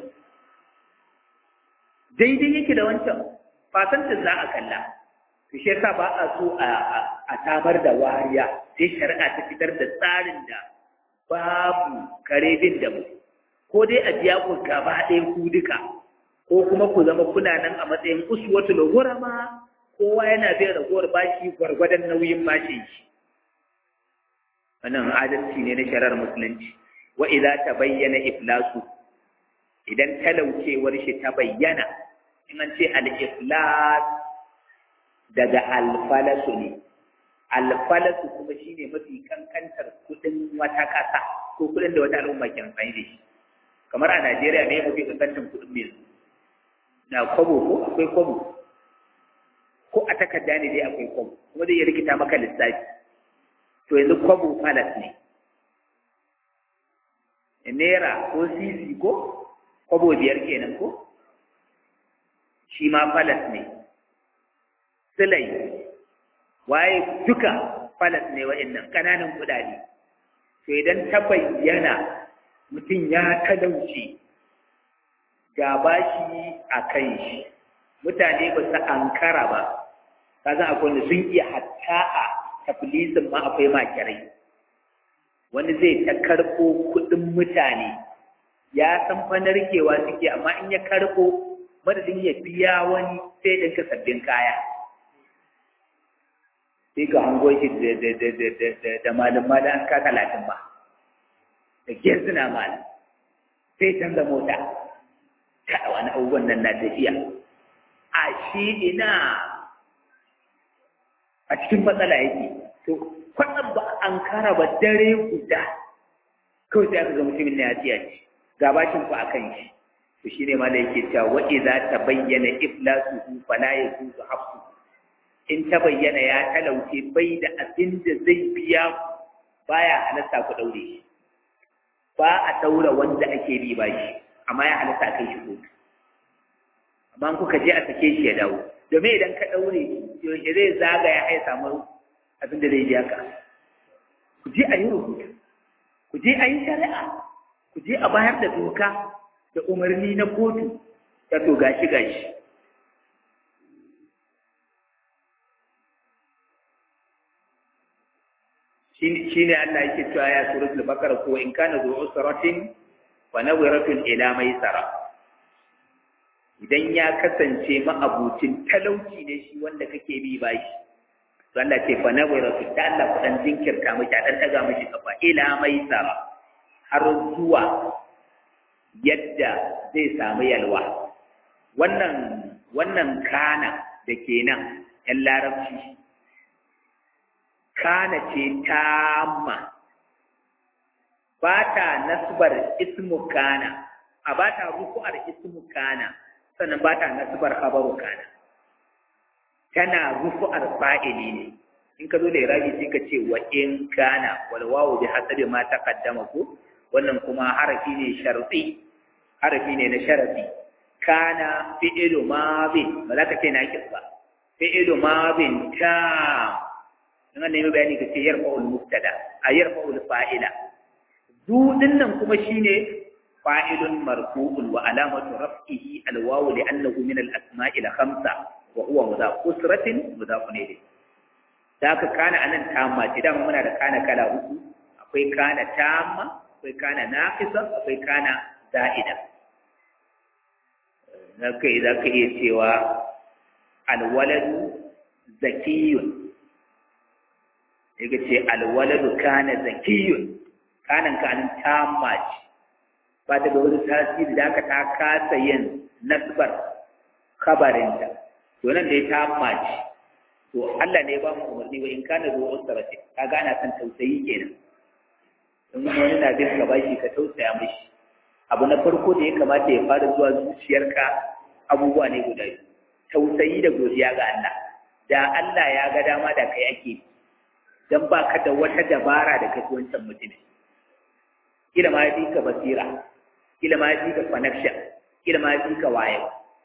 daidai yake da wancan fasantin za a kalla to shi yasa ba a so a samar da wariya sai shari'a ta fitar da tsarin da babu kare bin da mu ko dai a biya ku gaba ɗaya ku duka ko kuma ku zama kuna nan a matsayin uswatul ghurama kowa yana bin ragowar bashi gwargwadon nauyin bashin shi wannan adalci ne na shari'ar musulunci wa idza tabayyana iflasu idan talaucewar shi ta bayyana in an ce al-iflas daga alfalasu ne alfalasu kuma shine mafi kankantar kudin wata kasa ko kudin da wata al'umma ke amfani da shi kamar a Najeriya ne mafi kankantar kudin mai na kwabo ko akwai kwabo ko a takarda ne dai akwai kwabo kuma zai iya rikita maka lissafi to yanzu kwabo falas ne naira ko sisi ko kwabo biyar kenan ko shi ma falas ne silai waye duka falas ne wa'annan ƙananan kuɗaɗe to idan ta bayyana mutum ya talauce ga bashi a kan shi mutane ba su ankara ba ka san akwai wanda sun iya hatta a tafilisin ma akwai makirai wani zai ta karɓo kuɗin mutane ya san fa narkewa suke amma in ya karɓo madadin ya biya wani sai ɗinka sabbin kaya sai ka hango shi da malin malin an ka talatin ba da suna malin sai canza mota ta wani abubuwan nan na tafiya a shi ina a cikin matsala yake to kwatsam ba an kara ba dare guda kawai sai aka ga mutumin na ya tsiya ce ga bashin ku akan shi to shine ma da yake cewa wa idza tabayyana iflasuhu fala yajuzu hafsu in ta bayyana ya talauce bai da abin da zai biya baya halatta ku daure shi ba a daura wanda ake bi ba shi amma ya halatta kai shi kotu amma kuka je a sake shi ya dawo domin idan ka daure shi yaushe zai zagaya ya samu abin da zai biya ka ku je a yi rubutu ku je a yi shari'a ku je a bayar da doka da umarni na kotu ta to gashi gashi shi ne Allah yake cewa ya suratul bakara ko in kana zuwa usratin fa nawiratun ila maisara idan ya kasance ma'abucin talauci ne shi wanda kake bi bashi to Allah ce fa nawiratun da Allah ku dan jinkirta miki a dan daga miki kafa ila maisara har zuwa yadda zai samu yalwa wannan wannan kana da kenan yan larabci kana ce tamma ba ta nasbar ismu kana a ba ta rufu'ar ismu kana sannan ba ta nasbar khabaru kana tana rufu'ar fa'ili ne in ka zo da irabi sai ka ce wa in kana wal wawu bi hasabi ma taqaddama ko wannan kuma harafi ne sharti harafi ne na sharati kana fi'lu madin ba za ka ce naqis ba fi'lu madin ta in an nemi bayani ka ce yarfa'ul mubtada a yarfa'ul fa'ila du dinnan kuma shine fa'ilun marfu'un wa alamatu raf'ihi alwawu li'annahu min al-asma'i al-khamsa wa huwa mudaf usratin mudaf ilayhi da aka kana anan tamma ce dama muna da kana kala uku akwai kana tamma akwai kana naqisa akwai kana za'ida zaka za ka iya cewa alwaladu zakiyun yake ce alwaladu kana zakiyun kanan kanin tamma ce ba ta da wani tasiri da aka ta kasa yin nasbar kabarinta to nan da ya tamma ce to Allah ne ba mu umarni wa in kana zuwa usrati kaga ana san tausayi kenan in wani na bin ka bashi ka tausaya mishi abu na farko da ya kamata ya fara zuwa zuciyarka abubuwa ne guda biyu tausayi da godiya ga Allah da Allah ya ga dama da kai ake dan ba ka da wata dabara da kai wancan mutumin kila ma ya ka basira kila ma ya ka connection kila ma ya ka waye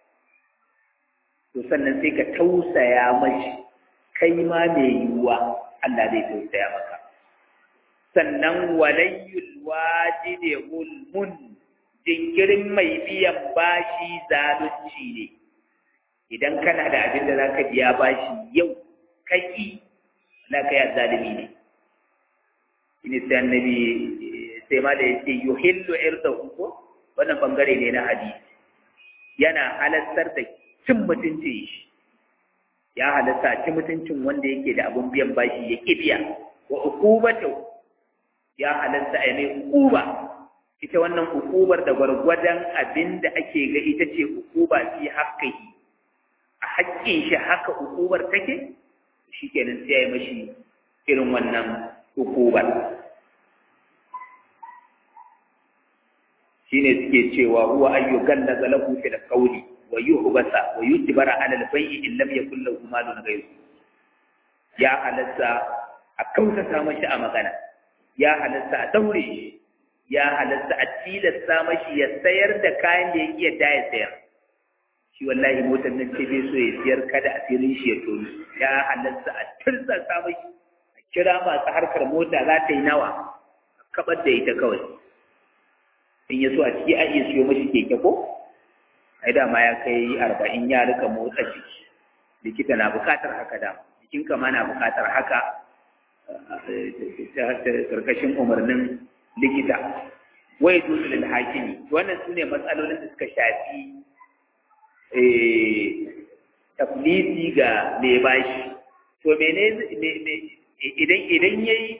to sannan sai ka tausaya mashi kai ma mai yiwuwa Allah zai tausaya maka sannan walayyul wajide ulmun jinkirin mai biyan bashi zalunci ne idan kana da abin da zaka biya bashi yau kaki na kai zalimi ne ini sai annabi sai ma da yace yuhillu irdahu ko wannan bangare ne na hadisi yana halattar da cin mutuncin shi ya halatta ci mutuncin wanda yake da abun biyan bashi ya kibiya wa uqubatu ya halatta a mai uquba ita wannan uqubar da gwargwadon abinda ake ga ita ce uquba fi haqqihi a haƙƙin shi haka uqubar take shikenan sai ya mashi irin wannan uqubar shine suke cewa huwa ayyukan nazalahu fil qawli wa yuhbasa wa yujbara ala al-bay'i in lam yakul lahu malun ghayru ya halatta a kautata mashi a magana ya halatta a daure shi ya halatta a tilasta mashi ya sayar da kayan da yake yadda ya sayar shi wallahi motar nan ce bai so ya siyar kada asirin shi ya tono ya halatta a tirsasa mashi a kira masu harkar mota za ta yi nawa a kabar da ita kawai in ya so a ciki a iya siyo mashi keke ko ai dama ya kai arba'in ya rika motsa jiki likita na bukatar haka da jikinka ma na bukatar haka karkashin umarnin likita wai zuwa lil hakimi wannan su ne matsalolin da suka shafi taflisi ga mai bashi to mene idan idan yayi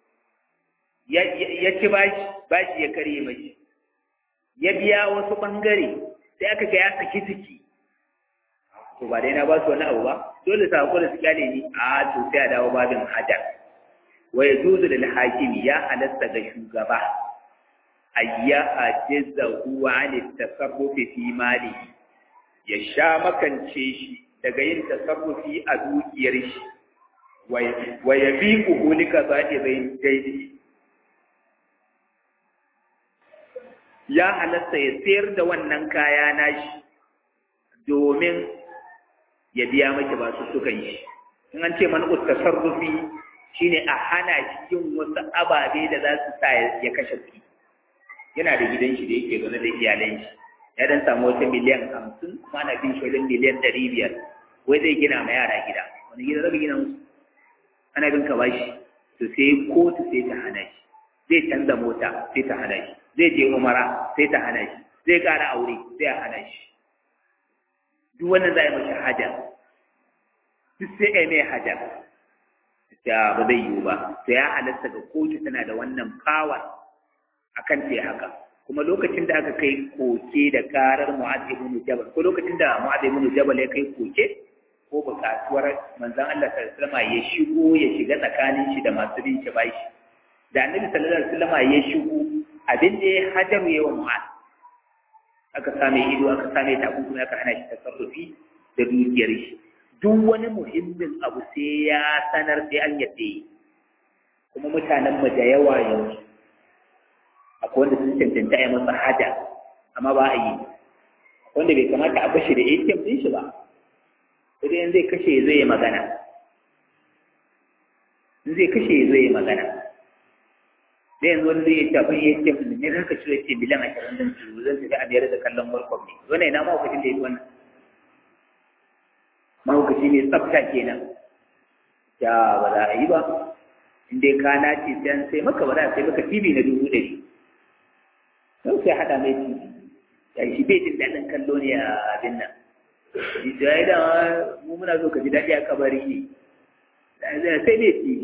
ya ci bashi bashi ya karye mashi ya biya wasu bangare sai aka ga ya saki ciki to ba dai na ba su wani abu ba dole sa ko da su kyale ni a to sai a dawo babin hajar wa yajuzu lil hakimi ya halatta ga shugaba ayya ajiza huwa an tasarrufi fi mali ya sha makance shi daga yin tasarrufi a dukiyar shi wa yabiqu hulika za'i bayin daidai ya halatta ya sayar da wannan kaya nashi domin ya biya maki ba su sukan shi in an ce man tasarrufi shine a hana shi yin wasu ababe da za su sa ya kashe kuɗi yana da gidan shi da yake zaune da iyalan shi ya dan samu wata miliyan hamsin kuma ana bin shi wajen miliyan ɗari biyar wai zai gina ma yara gida wani gida zai gina musu ana bin ka bashi to sai kotu sai ta hana shi zai canza mota sai ta hana shi zai je umara sai ta hana shi zai ƙara aure sai a hana shi duk wannan za a yi mashi haja duk sai a yi mai haja ta ba zai yiwu ba to ya halatta ga kotu tana da wannan power akan ta haka kuma lokacin da aka kai koke da karar mu'adh ibn jabal ko lokacin da mu'adh ibn jabal ya kai koke ko bukatuwar manzon Allah sallallahu alaihi wasallam ya shigo ya shiga tsakanin shi da masu bin shi bashi da annabi sallallahu alaihi wasallam ya shigo abin da ya hajaru yawa mu'az aka same ido aka same takunkumi aka hana shi tasarrufi da dukiyar shi duk wani muhimmin abu sai ya sanar sai an yadda yi kuma mutanen mu da yawa yanzu akwai wanda sun cancanta a masa haja amma ba a yi wanda bai kamata a bashi da ATM din shi ba sai in zai kashe zai yi magana in zai kashe zai yi magana da yanzu wani zai yi tafin ATM din ne zan kashe ce miliyan ashirin din su zan tafi a biyar da kallon world ne wannan ina mahaukacin da ya yi wannan mahaukaci ne tsafta kenan ya ba za a yi ba in dai ka nace sai an sai maka ba za a sai maka TV na dubu ɗari don sai haɗa mai TV ya shi bai jin daɗin kallo ne a abin nan shi ya yi da mu muna so ka ji daɗi a kabari ne sai mai TV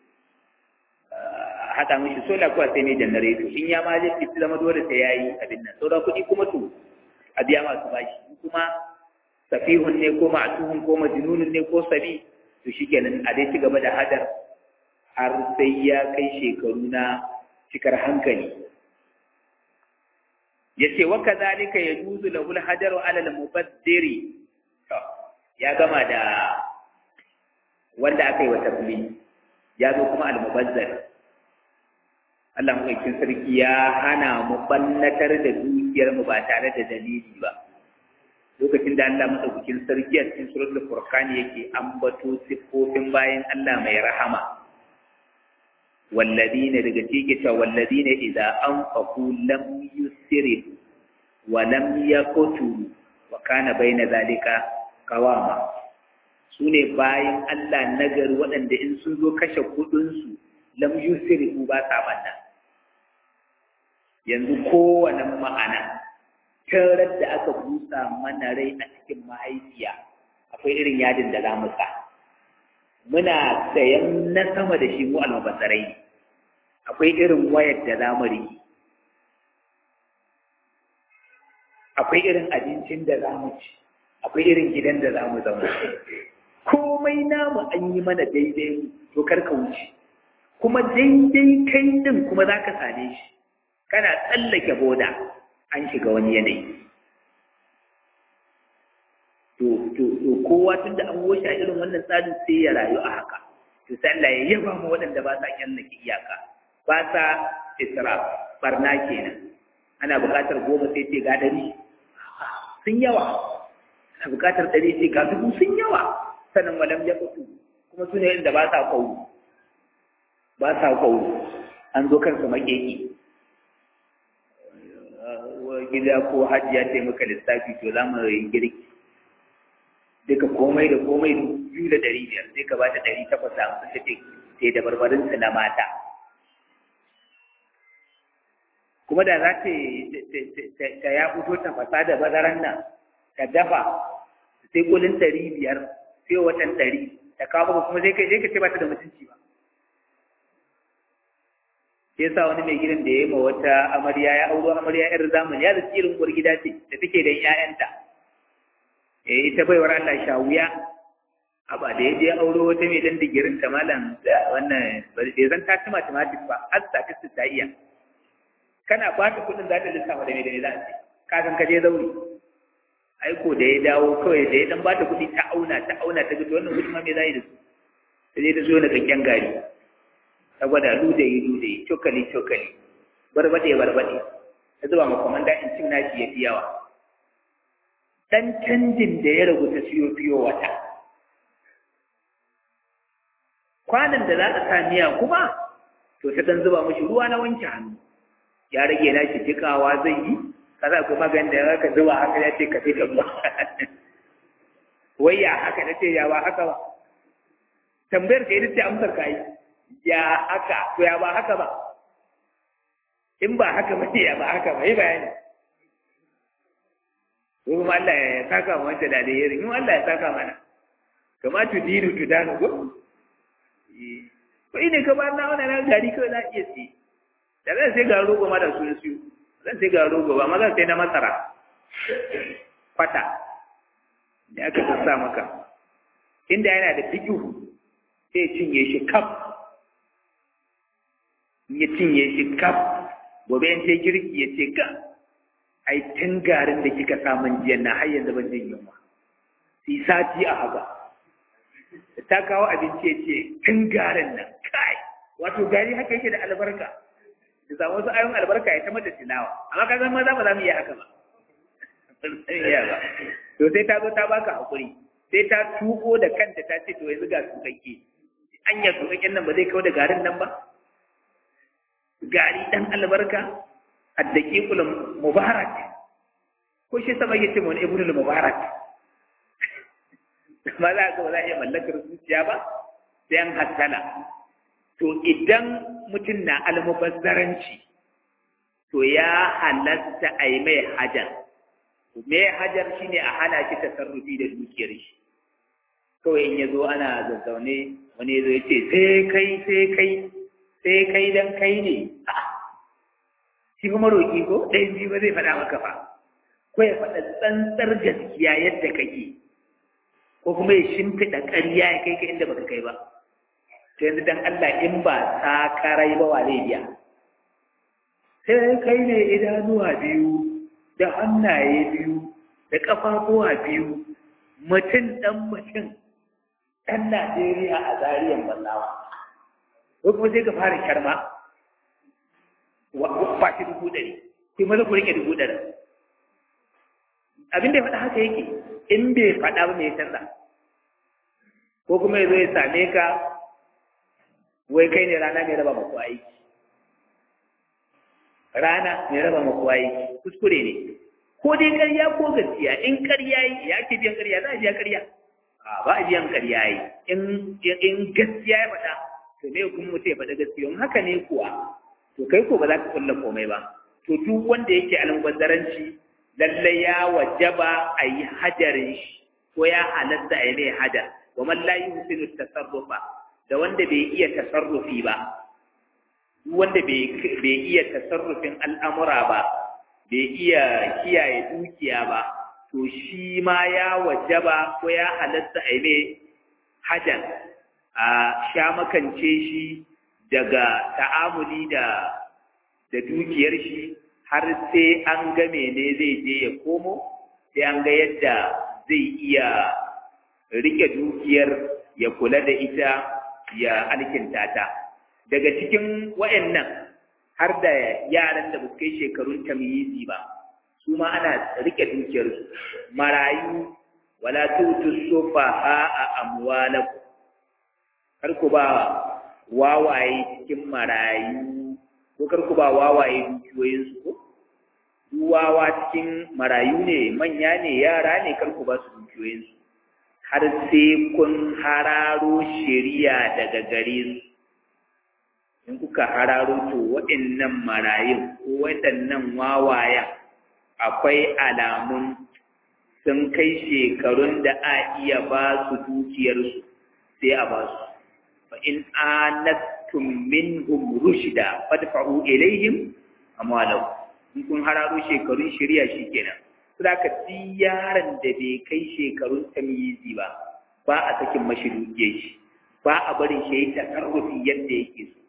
haɗa mishi sola kuwa sai mai janareto in ya ma je fi zama dole sai ya yi abin nan sauran kuɗi kuma to a biya masu bashi kuma safihun ne ko ma'atuhun ko majnunun ne ko sabi to shikenan a dai ci gaba da hadar har sai ya kai shekaru na cikar hankali yace wa kadhalika yajuzu lahu al-hajaru ala al-mubaddiri ya gama da wanda aka yi wa tafli ya zo kuma al-mubazzir Allah maɗaukin sarki ya hana mu bannatar da dukiyar mu ba tare da dalili ba lokacin da Allah maɗaukakin sarki a cikin suratul furqan yake ambato siffofin bayan Allah mai rahama walladina daga cikin cewa walladina idza anfaqu lam yusrifu wa lam yaqtulu wa kana baina zalika qawama sune bayan Allah nagari waɗanda in sun zo kashe kuɗin su lam yusrifu ba sa banna yanzu kowane ma'ana tarar da aka busa mana rai a cikin mahaifiya akwai irin yadin da za mu sa muna sayan na sama da shi mu almabasarai akwai irin wayar da za mu riki akwai irin abincin da za mu ci akwai irin gidan da za mu zama komai namu an yi mana daidai to kar ka wuce kuma daidai kai din kuma za ka same shi kana tsallake boda an shiga wani yanayi to to to kowa tun da an wuce a irin wannan tsarin sai ya rayu a haka to sai Allah ya yaba mu waɗanda ba sa kyallake iyaka ba sa israf barna kenan ana buƙatar goma sai ce ga dari sun yawa ana buƙatar ɗari sai ga dubu sun yawa sannan walam ya fito kuma su ne inda ba sa kawo ba sa kawo an zo kansu makeki gida ko hajji ya taimaka lissafi to za mu yi girki duka komai da komai biyu da ɗari biyar sai ka ba ta ɗari takwas da hamsin ta ce da barbarinsu na mata kuma da za ta ya fito ta fasa da bazaran nan ta dafa sai kulin ɗari biyar sai watan ɗari ta kawo kuma sai ka ce ba ta da mutunci ba sai sa wani mai gidan da ya yi ma wata amarya ya auro amarya yar zamani ya da tsirin uwar gida ce da take da ƴaƴanta eh ita baiwar Allah shawuya a ba da ya je auro wata mai dan digirin ta malam wannan bai zan ta ci mathematics ba har statistics ta iya kana ba ta kudin za ta lissafa da me da me za a ce ka san ka je zauri aiko da ya dawo kawai da ya dan ba ta kudi ta auna ta auna ta ga wannan kudi ma me za yi da su sai ta zo na kakken gari ta gwada ludayi ludayi cokali cokali barbade barbade ta zuba ma komanda in cin nashi ya fi yawa dan canjin da ya ragu ta siyo fiyo wata kwanan da za a sa miya kuma to ta dan zuba mashi ruwa na wanke hannu ya rage nashi jikawa zai yi kaza ko magan da ka zuba haka ya ce ka fi ka ruwa wai ya haka na ce ya ba haka ba tambayar ka ita ce amsar ka yi ya haka to ya ba haka ba in ba haka ba ya ba haka ba yi bayani ko kuma Allah ya saka mu wanda da alheri in Allah ya saka mana kama tu dinu tu danu ko ko ine ka ba na wannan na gari kawai za iya ci da zan sai ga rogo ma da su su zan sai ga rogo ba ma zan sai na masara kwata ne aka sa maka inda yana da fikihu sai cinye shi kaf in ya cinye shi kaf gobe in sai girki ya ce ka ai tun garin da kika samun jiyan na har yanzu ban jin yunwa sai sati a haka ta kawo abinci ya ce tun garin nan kai wato gari haka yake da albarka da samu wasu ayon albarka ya ta mata tilawa amma ka zama za ba za mu iya haka ba to sai ta zo ta baka hakuri sai ta tuko da kanta ta ce to yanzu ga tukakke anya tukakken nan ba zai kawo da garin nan ba gari dan albarka addaqiqul mubarak ko shi sama yace mun ibnul mubarak ma za ka za iya mallakar zuciya ba sai an hattala to idan mutum na almubazzaranci to ya halatta a yi mai hajar me hajar shine a hana shi tasarrufi da dukiyar shi kawai in ya zo ana zazzaune wani ya zo ya ce sai kai sai kai sai kai dan kai ne shi kuma roƙi ko ɗayan biyu ba zai faɗa maka fa ko ya faɗa tsantsar gaskiya yadda kake ko kuma ya shimfiɗa ƙarya ya kai ka inda baka kai ba to yanzu dan Allah in ba sakarai ba wa zai biya sai kai ne idanuwa biyu da hannaye biyu da ƙafafuwa biyu mutum ɗan mutum ɗan Najeriya a zariyan ballawa ko kuma sai ka fara sharma ba shi dubu ɗari sai maza ku rike dubu ɗari abin da ya faɗa haka yake in bai faɗa ba mai canza ko kuma ya zo ya same ka wai kai ne rana mai raba maku aiki rana mai raba maku aiki kuskure ne ko dai ƙarya ko gaskiya in ƙarya yi ya ke biyan ƙarya za a biya ƙarya a ba a biyan ƙarya yi in gaskiya ya faɗa to me kuma mutum ya faɗa gaskiya in haka ne kuwa to kai ko ba za ka kulla komai ba to duk wanda yake almubazzaranci lallai ya wajaba a yi hajarin shi ko ya halatta a yi mai hajar wa man la yuhsinu tasarrufa da wanda bai iya tasarrufi ba wanda bai iya tasarrufin al'amura ba bai iya kiyaye dukiya ba to shi ma ya wajaba ko ya halatta a yi mai hajar a sha makance shi daga ta'amuli da da dukiyar shi har sai an ga mene zai je ya komo sai an ga yadda zai iya rike dukiyar ya kula da ita ya alkinta ta daga cikin wayannan har da yaran da ba kai shekarun tamyizi ba su ma ana rike dukiyarsu marayu wala tutu sufaha a amwalakum kar ku ba wawaye cikin marayu ko kar ku ba wawaye dukiyoyinsu ko wawa cikin marayu ne manya ne yara ne kar ku ba su dukiyoyinsu har sai kun hararo shari'a daga gare su in kuka hararo to waɗannan marayun ko waɗannan wawayen akwai alamun sun kai shekarun da a iya ba su dukiyarsu sai a ba su fa in anastum minhum rushda fadfa'u ilaihim amwalahum in kun hararo shekarun shari'a shikenan saboda duk yaron da bai kai shekarun tamyizi ba ba a sakin mashi dukiyar shi ba a barin shi ya tasarrufi yadda yake so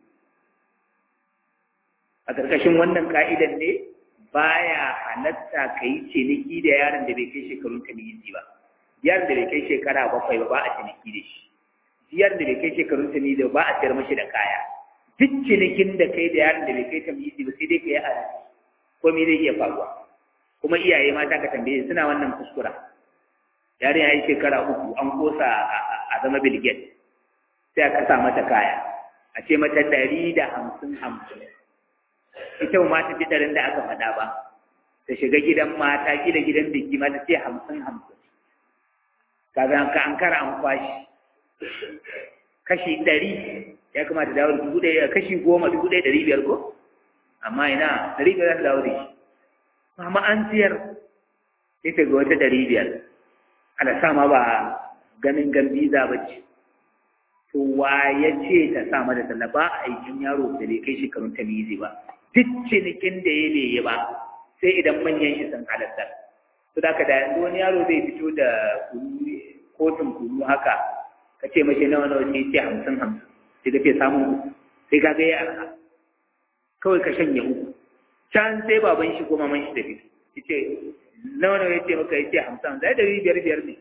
a ƙarƙashin wannan ka'idan ne baya halatta ka yi ciniki da yaron da bai kai shekarun tamyizi ba yaron da bai kai shekara bakwai ba ba a ciniki da shi yaron da bai kai shekarun tamyizi ba ba a sayar mashi da kaya duk cinikin da kai da yaron da bai kai tamyizi ba sai dai ka yi a ko me zai iya faruwa kuma iyaye mata ka tambaye suna wannan kuskura yaron ya yi shekara uku an kosa a zama bilget sai aka sa mata kaya a ce mata ɗari da hamsin hamsin ita ma ta fi ɗarin da aka faɗa ba ta shiga gidan mata gida gidan biki mata ce hamsin hamsin kaga ka an kara an kwashi kashi ɗari ya kamata dawo da dubu ɗaya kashi goma dubu ɗaya ɗari biyar ko amma ina ɗari biyar za ta dawo da shi amma an siyar sai ta ga wata ɗari biyar ana sa ma ba ganin gambiza ba ce to wa ya ce ta sa mata talla ba a aikin yaro da bai kai shekarun ta mizi ba duk cinikin da ya bai ba sai idan manyan shi sun halatta to da da yanzu wani yaro zai fito da kunu kotun kunu haka ka ce mace nawa nawa ne ce hamsin hamsin sai ka ce samun sai ka ga ya arha kawai ka shanye uku can sai baban shi ko maman shi da fito yace nawa nawa yace maka yace hamsin zai dari biyar biyar ne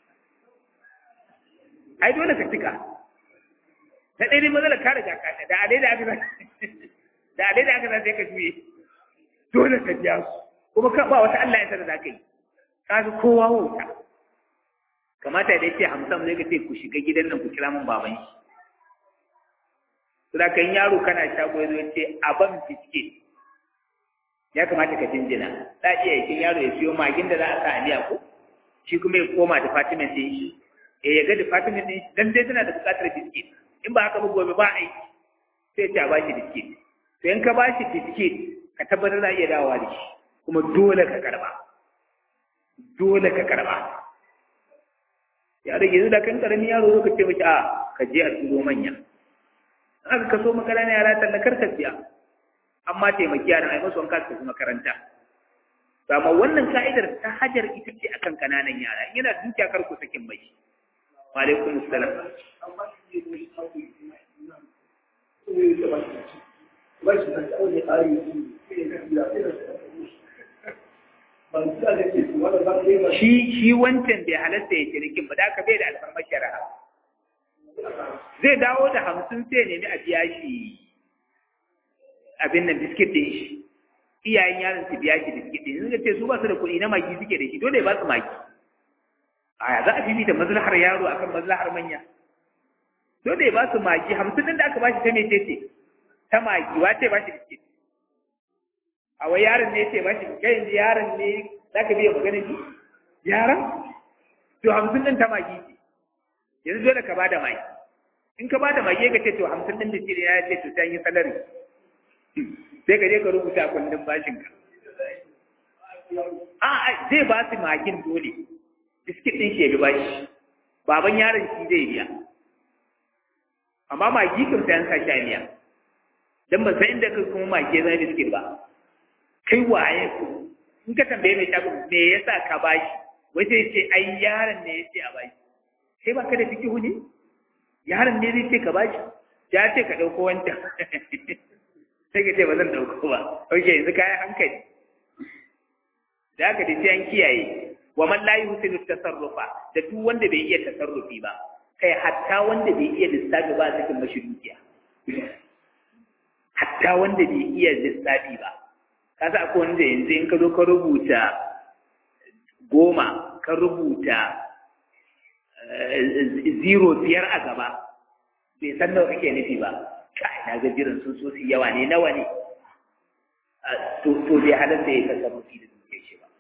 ai dole ka cika ta ɗaya matsalar ka riga ka da alai da aka da alai da aka sai ka juye dole ka biya su kuma ka ba wata Allah ya sanar da kai ka ga kowa wauta kamata da yace hamsin zai ka ce ku shiga gidan nan ku kira min baban shi Sura kan yaro kana shago ya zo ya ce a ban fiske ya kamata ka jinjina za a iya yakin yaro ya siyo magin da za a sa a miya ko shi kuma ya koma department ɗin shi eh ya ga department ɗin shi dan dai tana da buƙatar biskit in ba haka ba gobe ba aiki sai ta ba shi biskit to in ka ba shi biskit ka tabbatar za a iya dawowa da shi kuma dole ka karba dole ka karba ya rage yanzu da kan karamin yaro zo ka ce mashi a ka je a turo manya aka kaso makaranta yara tallakar ka siya amma taimaki yaran ai masu wanka su makaranta amma wannan ka'idar ta hajar ita ce akan kananan yara yana dukiya kar ku sakin mai wa alaikum assalam shi shi wancan bai halatta ya cinikin ba da aka bai da alfarmar shari'a zai dawo da hamsin sai nemi a biya shi abin nan biskit ɗin shi iyayen yaron su biya shi biskit ɗin suka ce su ba su da kuɗi na magi suke da shi dole ba su magi a za a fifita maslahar yaro akan maslahar manya dole ba su magi hamsin ɗin da aka ba shi ta mece ce ta magi wace ba shi biskit a wai yaron ne ce ba shi kai yanzu yaron ne za ka biya magana ji yaron to hamsin ɗin ta magi ce yanzu dole ka ba da magi in ka ba da magi ka ce to hamsin ɗin biskit ya ce to sai yi salari sai ka je ka rubuta kundin bashinka. A zai ba su magin dole, biskit ɗin shi ya bi bashi, baban yaron shi zai biya. Amma magi kan sai an sa sha miya, don ban san inda ka kuma magi zai biskit ba. Kai waye ku, in ka tambaye mai shago me yasa ka bashi, wai sai ce ai yaron ne ya ce a bashi. Kai ba ka da fikihu ne? Yaron ne zai ce ka bashi, ya ce ka ɗauko wancan. sai ka ce ba zan ɗauko ba ok yanzu kayan hankali da aka dace an kiyaye wa man la yuhsinu tasarrufa da duk wanda bai iya tasarrufi ba kai hatta wanda bai iya lissafi ba cikin mashi dukiya hatta wanda bai iya lissafi ba ka sa akwai wanda yanzu in ka zo ka rubuta goma ka rubuta zero biyar a gaba bai san nawa kake nufi ba kai na ga jiran sun so su yawa ne nawa ne to to bai halatta ya tasarrufi da duke shi ba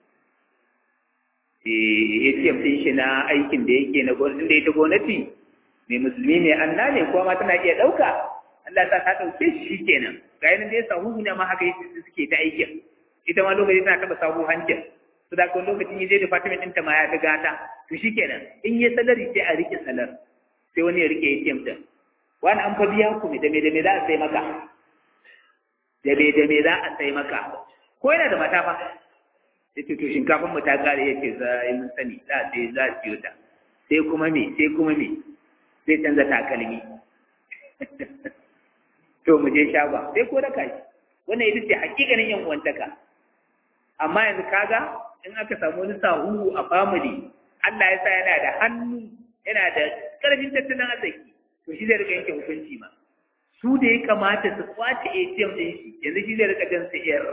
eh ATM din shi na aikin da yake na gwamnati da ita gwamnati mai musulmi mai anna ne kuma ma tana iya dauka Allah ta ta dauke shi shikenan ga yanin da ya sahu ne ma haka yake suke ta aikin ita ma lokaci tana taba sahu hancin su da kuma lokacin yaje department ɗinta ma ya ga gata to shikenan in ya salari sai a rike salar sai wani ya rike ATM din wani an fa biya ku da me da me za a sai maka da me da me za a sai maka ko yana da mata fa sai to shinkafin mu ta kare yake za yi mun sani za a sai za a siyo ta sai kuma me sai kuma me sai canza takalmi to mu je shaba sai ko raka shi wannan ita ce hakikanin yan uwantaka amma yanzu kaga in aka samu wani sahu a family Allah ya sa yana da hannu yana da karfin tattalin arziki to shi zai rika yanke hukunci ma su da ya kamata su kwace ATM din shi yanzu shi zai rika jan sayar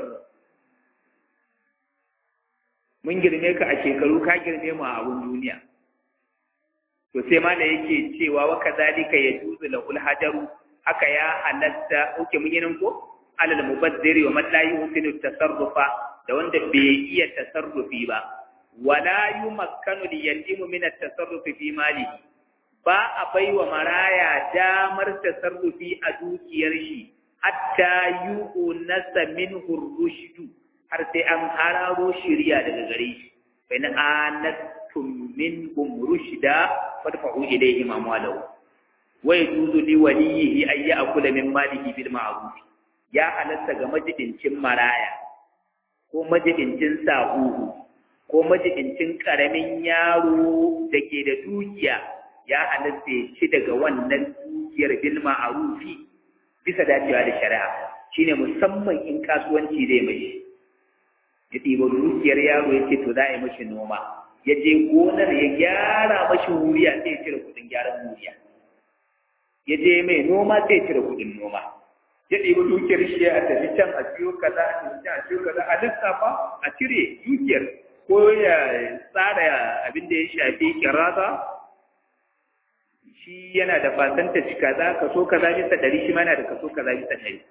mun girme ka a shekaru ka girme mu a abun duniya to sai ma da yake cewa wa kazalika yajuzu lahul hajaru haka ya halatta oke mun yi nan ko alal mubaddiri wa man la yuhsinu tasarrufa da wanda bai iya tasarrufi ba wala yumakkanu li yatimu min at-tasarrufi fi malihi ba a baiwa maraya damar tasarrufi a dukiyar shi hatta yu'nasa minhu rushdu har sai an hararo shiriya daga gare shi fa in anastum minhum rushda fadfa'u ilayhi amwalahu wa yajuzu li waliyihi ay ya'kula min malihi bil ma'ruf ya halatta ga majidincin maraya ko majidincin sahuhu ko majidincin karamin yaro da ke da dukiya ya halatta ya ci daga wannan dukiyar bil ma'rufi bisa dacewa da shari'a shine musamman in kasuwanci zai mai ya ɗiba dukiyar yaro ya ce to za a yi mashi noma ya je gonar ya gyara mashi wuriya sai ya cire kuɗin gyaran wuriya ya je mai noma sai ya cire kuɗin noma ya ɗiba dukiyar shi a tafi can a ciyo kaza a tafi can a ciyo kaza a lissafa a cire dukiyar ko ya tsara abin da ya shafi kirasa shi yana da fasanta ci kaza kaso kaza bisa ɗari shi ma yana da kaso kaza bisa ɗari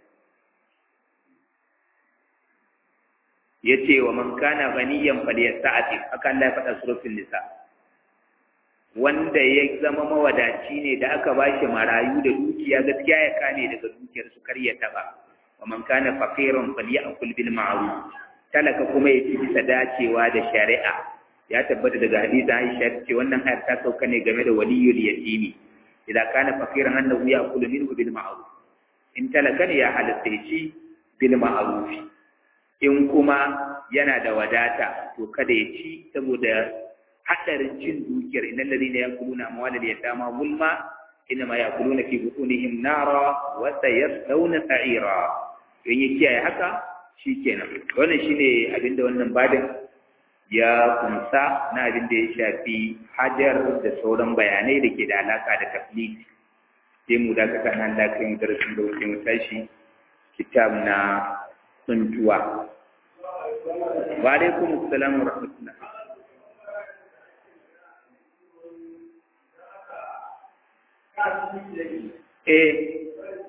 ya ce wa man kana ganiyan falyasta'ati haka Allah ya faɗa suratul nisa wanda ya zama mawadaci ne da aka bashi marayu da dukiya gaskiya ya kane daga dukiyar su kar ya taba wa man kana faqiran falyakul bil ma'ruf talaka kuma ya ci bisa dacewa da shari'a ya tabbata daga hadisi Aisha ce wannan ayar ta sauka ne game da waliyul yatimi idan kana faqiran annahu ya'kulu minhu bil ma'ruf in talaka ne ya halatta ya ci bil ma'ruf in kuma yana da wadata to kada ya ci saboda hadarin cin dukiyar innal ladina yakuluna amwalal yatama zulma inma yakuluna fi butunihim nara wa sayaslawna sa'ira in ya kiyaye haka shikenan wannan shine abinda wannan badin ya kunsa na abin da ya shafi hajar da sauran bayanai da ke da alaka da taflid sai mu dakata nan da kan darasin da wuce mu tashi kitab na tsuntuwa wa alaikum assalam wa rahmatullah eh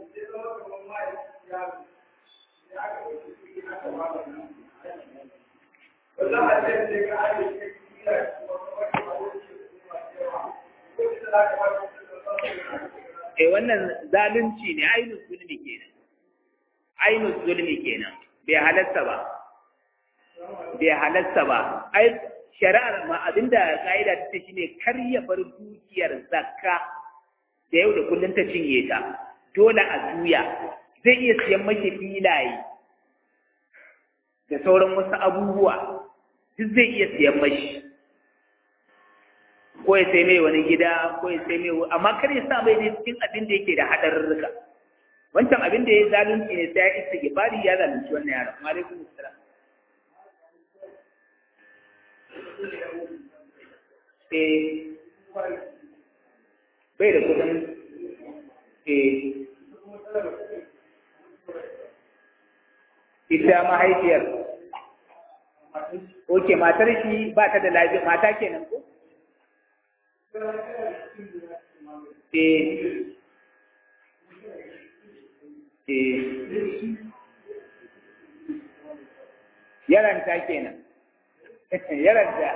Eh wannan zalunci ne ainihin zulmi kenan. Ainihin zulmi kenan. Bai halatta ba. Bai halatta ba. Ai shari'ar ma abinda ka'ida ta ce shine kar ya bar dukiyar zakka da yau da kullum ta cinye ta. Dole a juya. Zai iya siyan mashi filaye da sauran wasu abubuwa duk zai iya siyan mashi ko ya sai mai wani gida ko ya sai mai amma kar ya sa mai ne cikin abin da yake da hadarurruka wancan abin da ya zalunci ne sai ya isa gibari ya zalunci wannan yaron wa alaikum assalam eh bai da kudin eh ita mahaifiyar Oke, matar shi ba ta da lafiya, mata kenan ko? Eh. Eh. Yaranta kenan. Yaranta.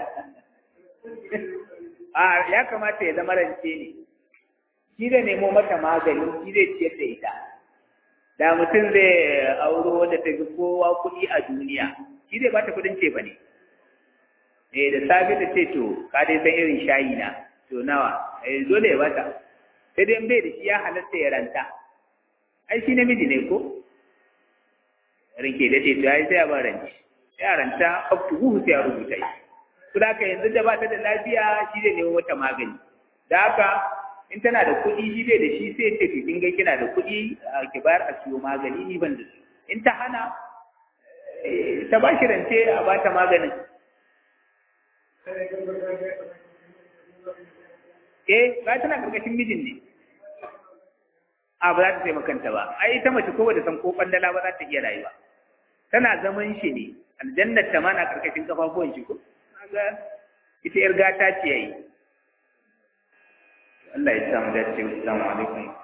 A ya kamata ya zama rance ne. Shi zai nemo mata magani, shi zai ciyar da ita. Da mutum zai auro wadda ta fi kowa kuɗi a duniya, shi zai bata kuɗin ce ba ne. eh da safe ta ce to ka dai san irin shayi na to nawa eh dole ya bata sai dai bai da shi ya halatta ya ranta ai shi namiji ne ko rinke da ce to ai sai ya ba ranci ya ranta up to hu sai ya rubuta shi to da haka yanzu da ba ta da lafiya shi zai nemo mata magani da haka in tana da kuɗi shi bai da shi sai ce to kin ga kina da kuɗi ki bayar a siyo magani ni ban da su in ta hana ta ba shi rance a ba ta maganin Eh, ba tana karkashin mijin ne. A ba za ta taimakanta ba. Ai ita mace ko da san ko kwandala ba za ta iya rayuwa. Tana zaman shi ne. Aljannar ta ma na karkashin kafafuwan shi ko? Kaga ita yar gata ce yayi. Allah ya samu dace. Assalamu alaikum.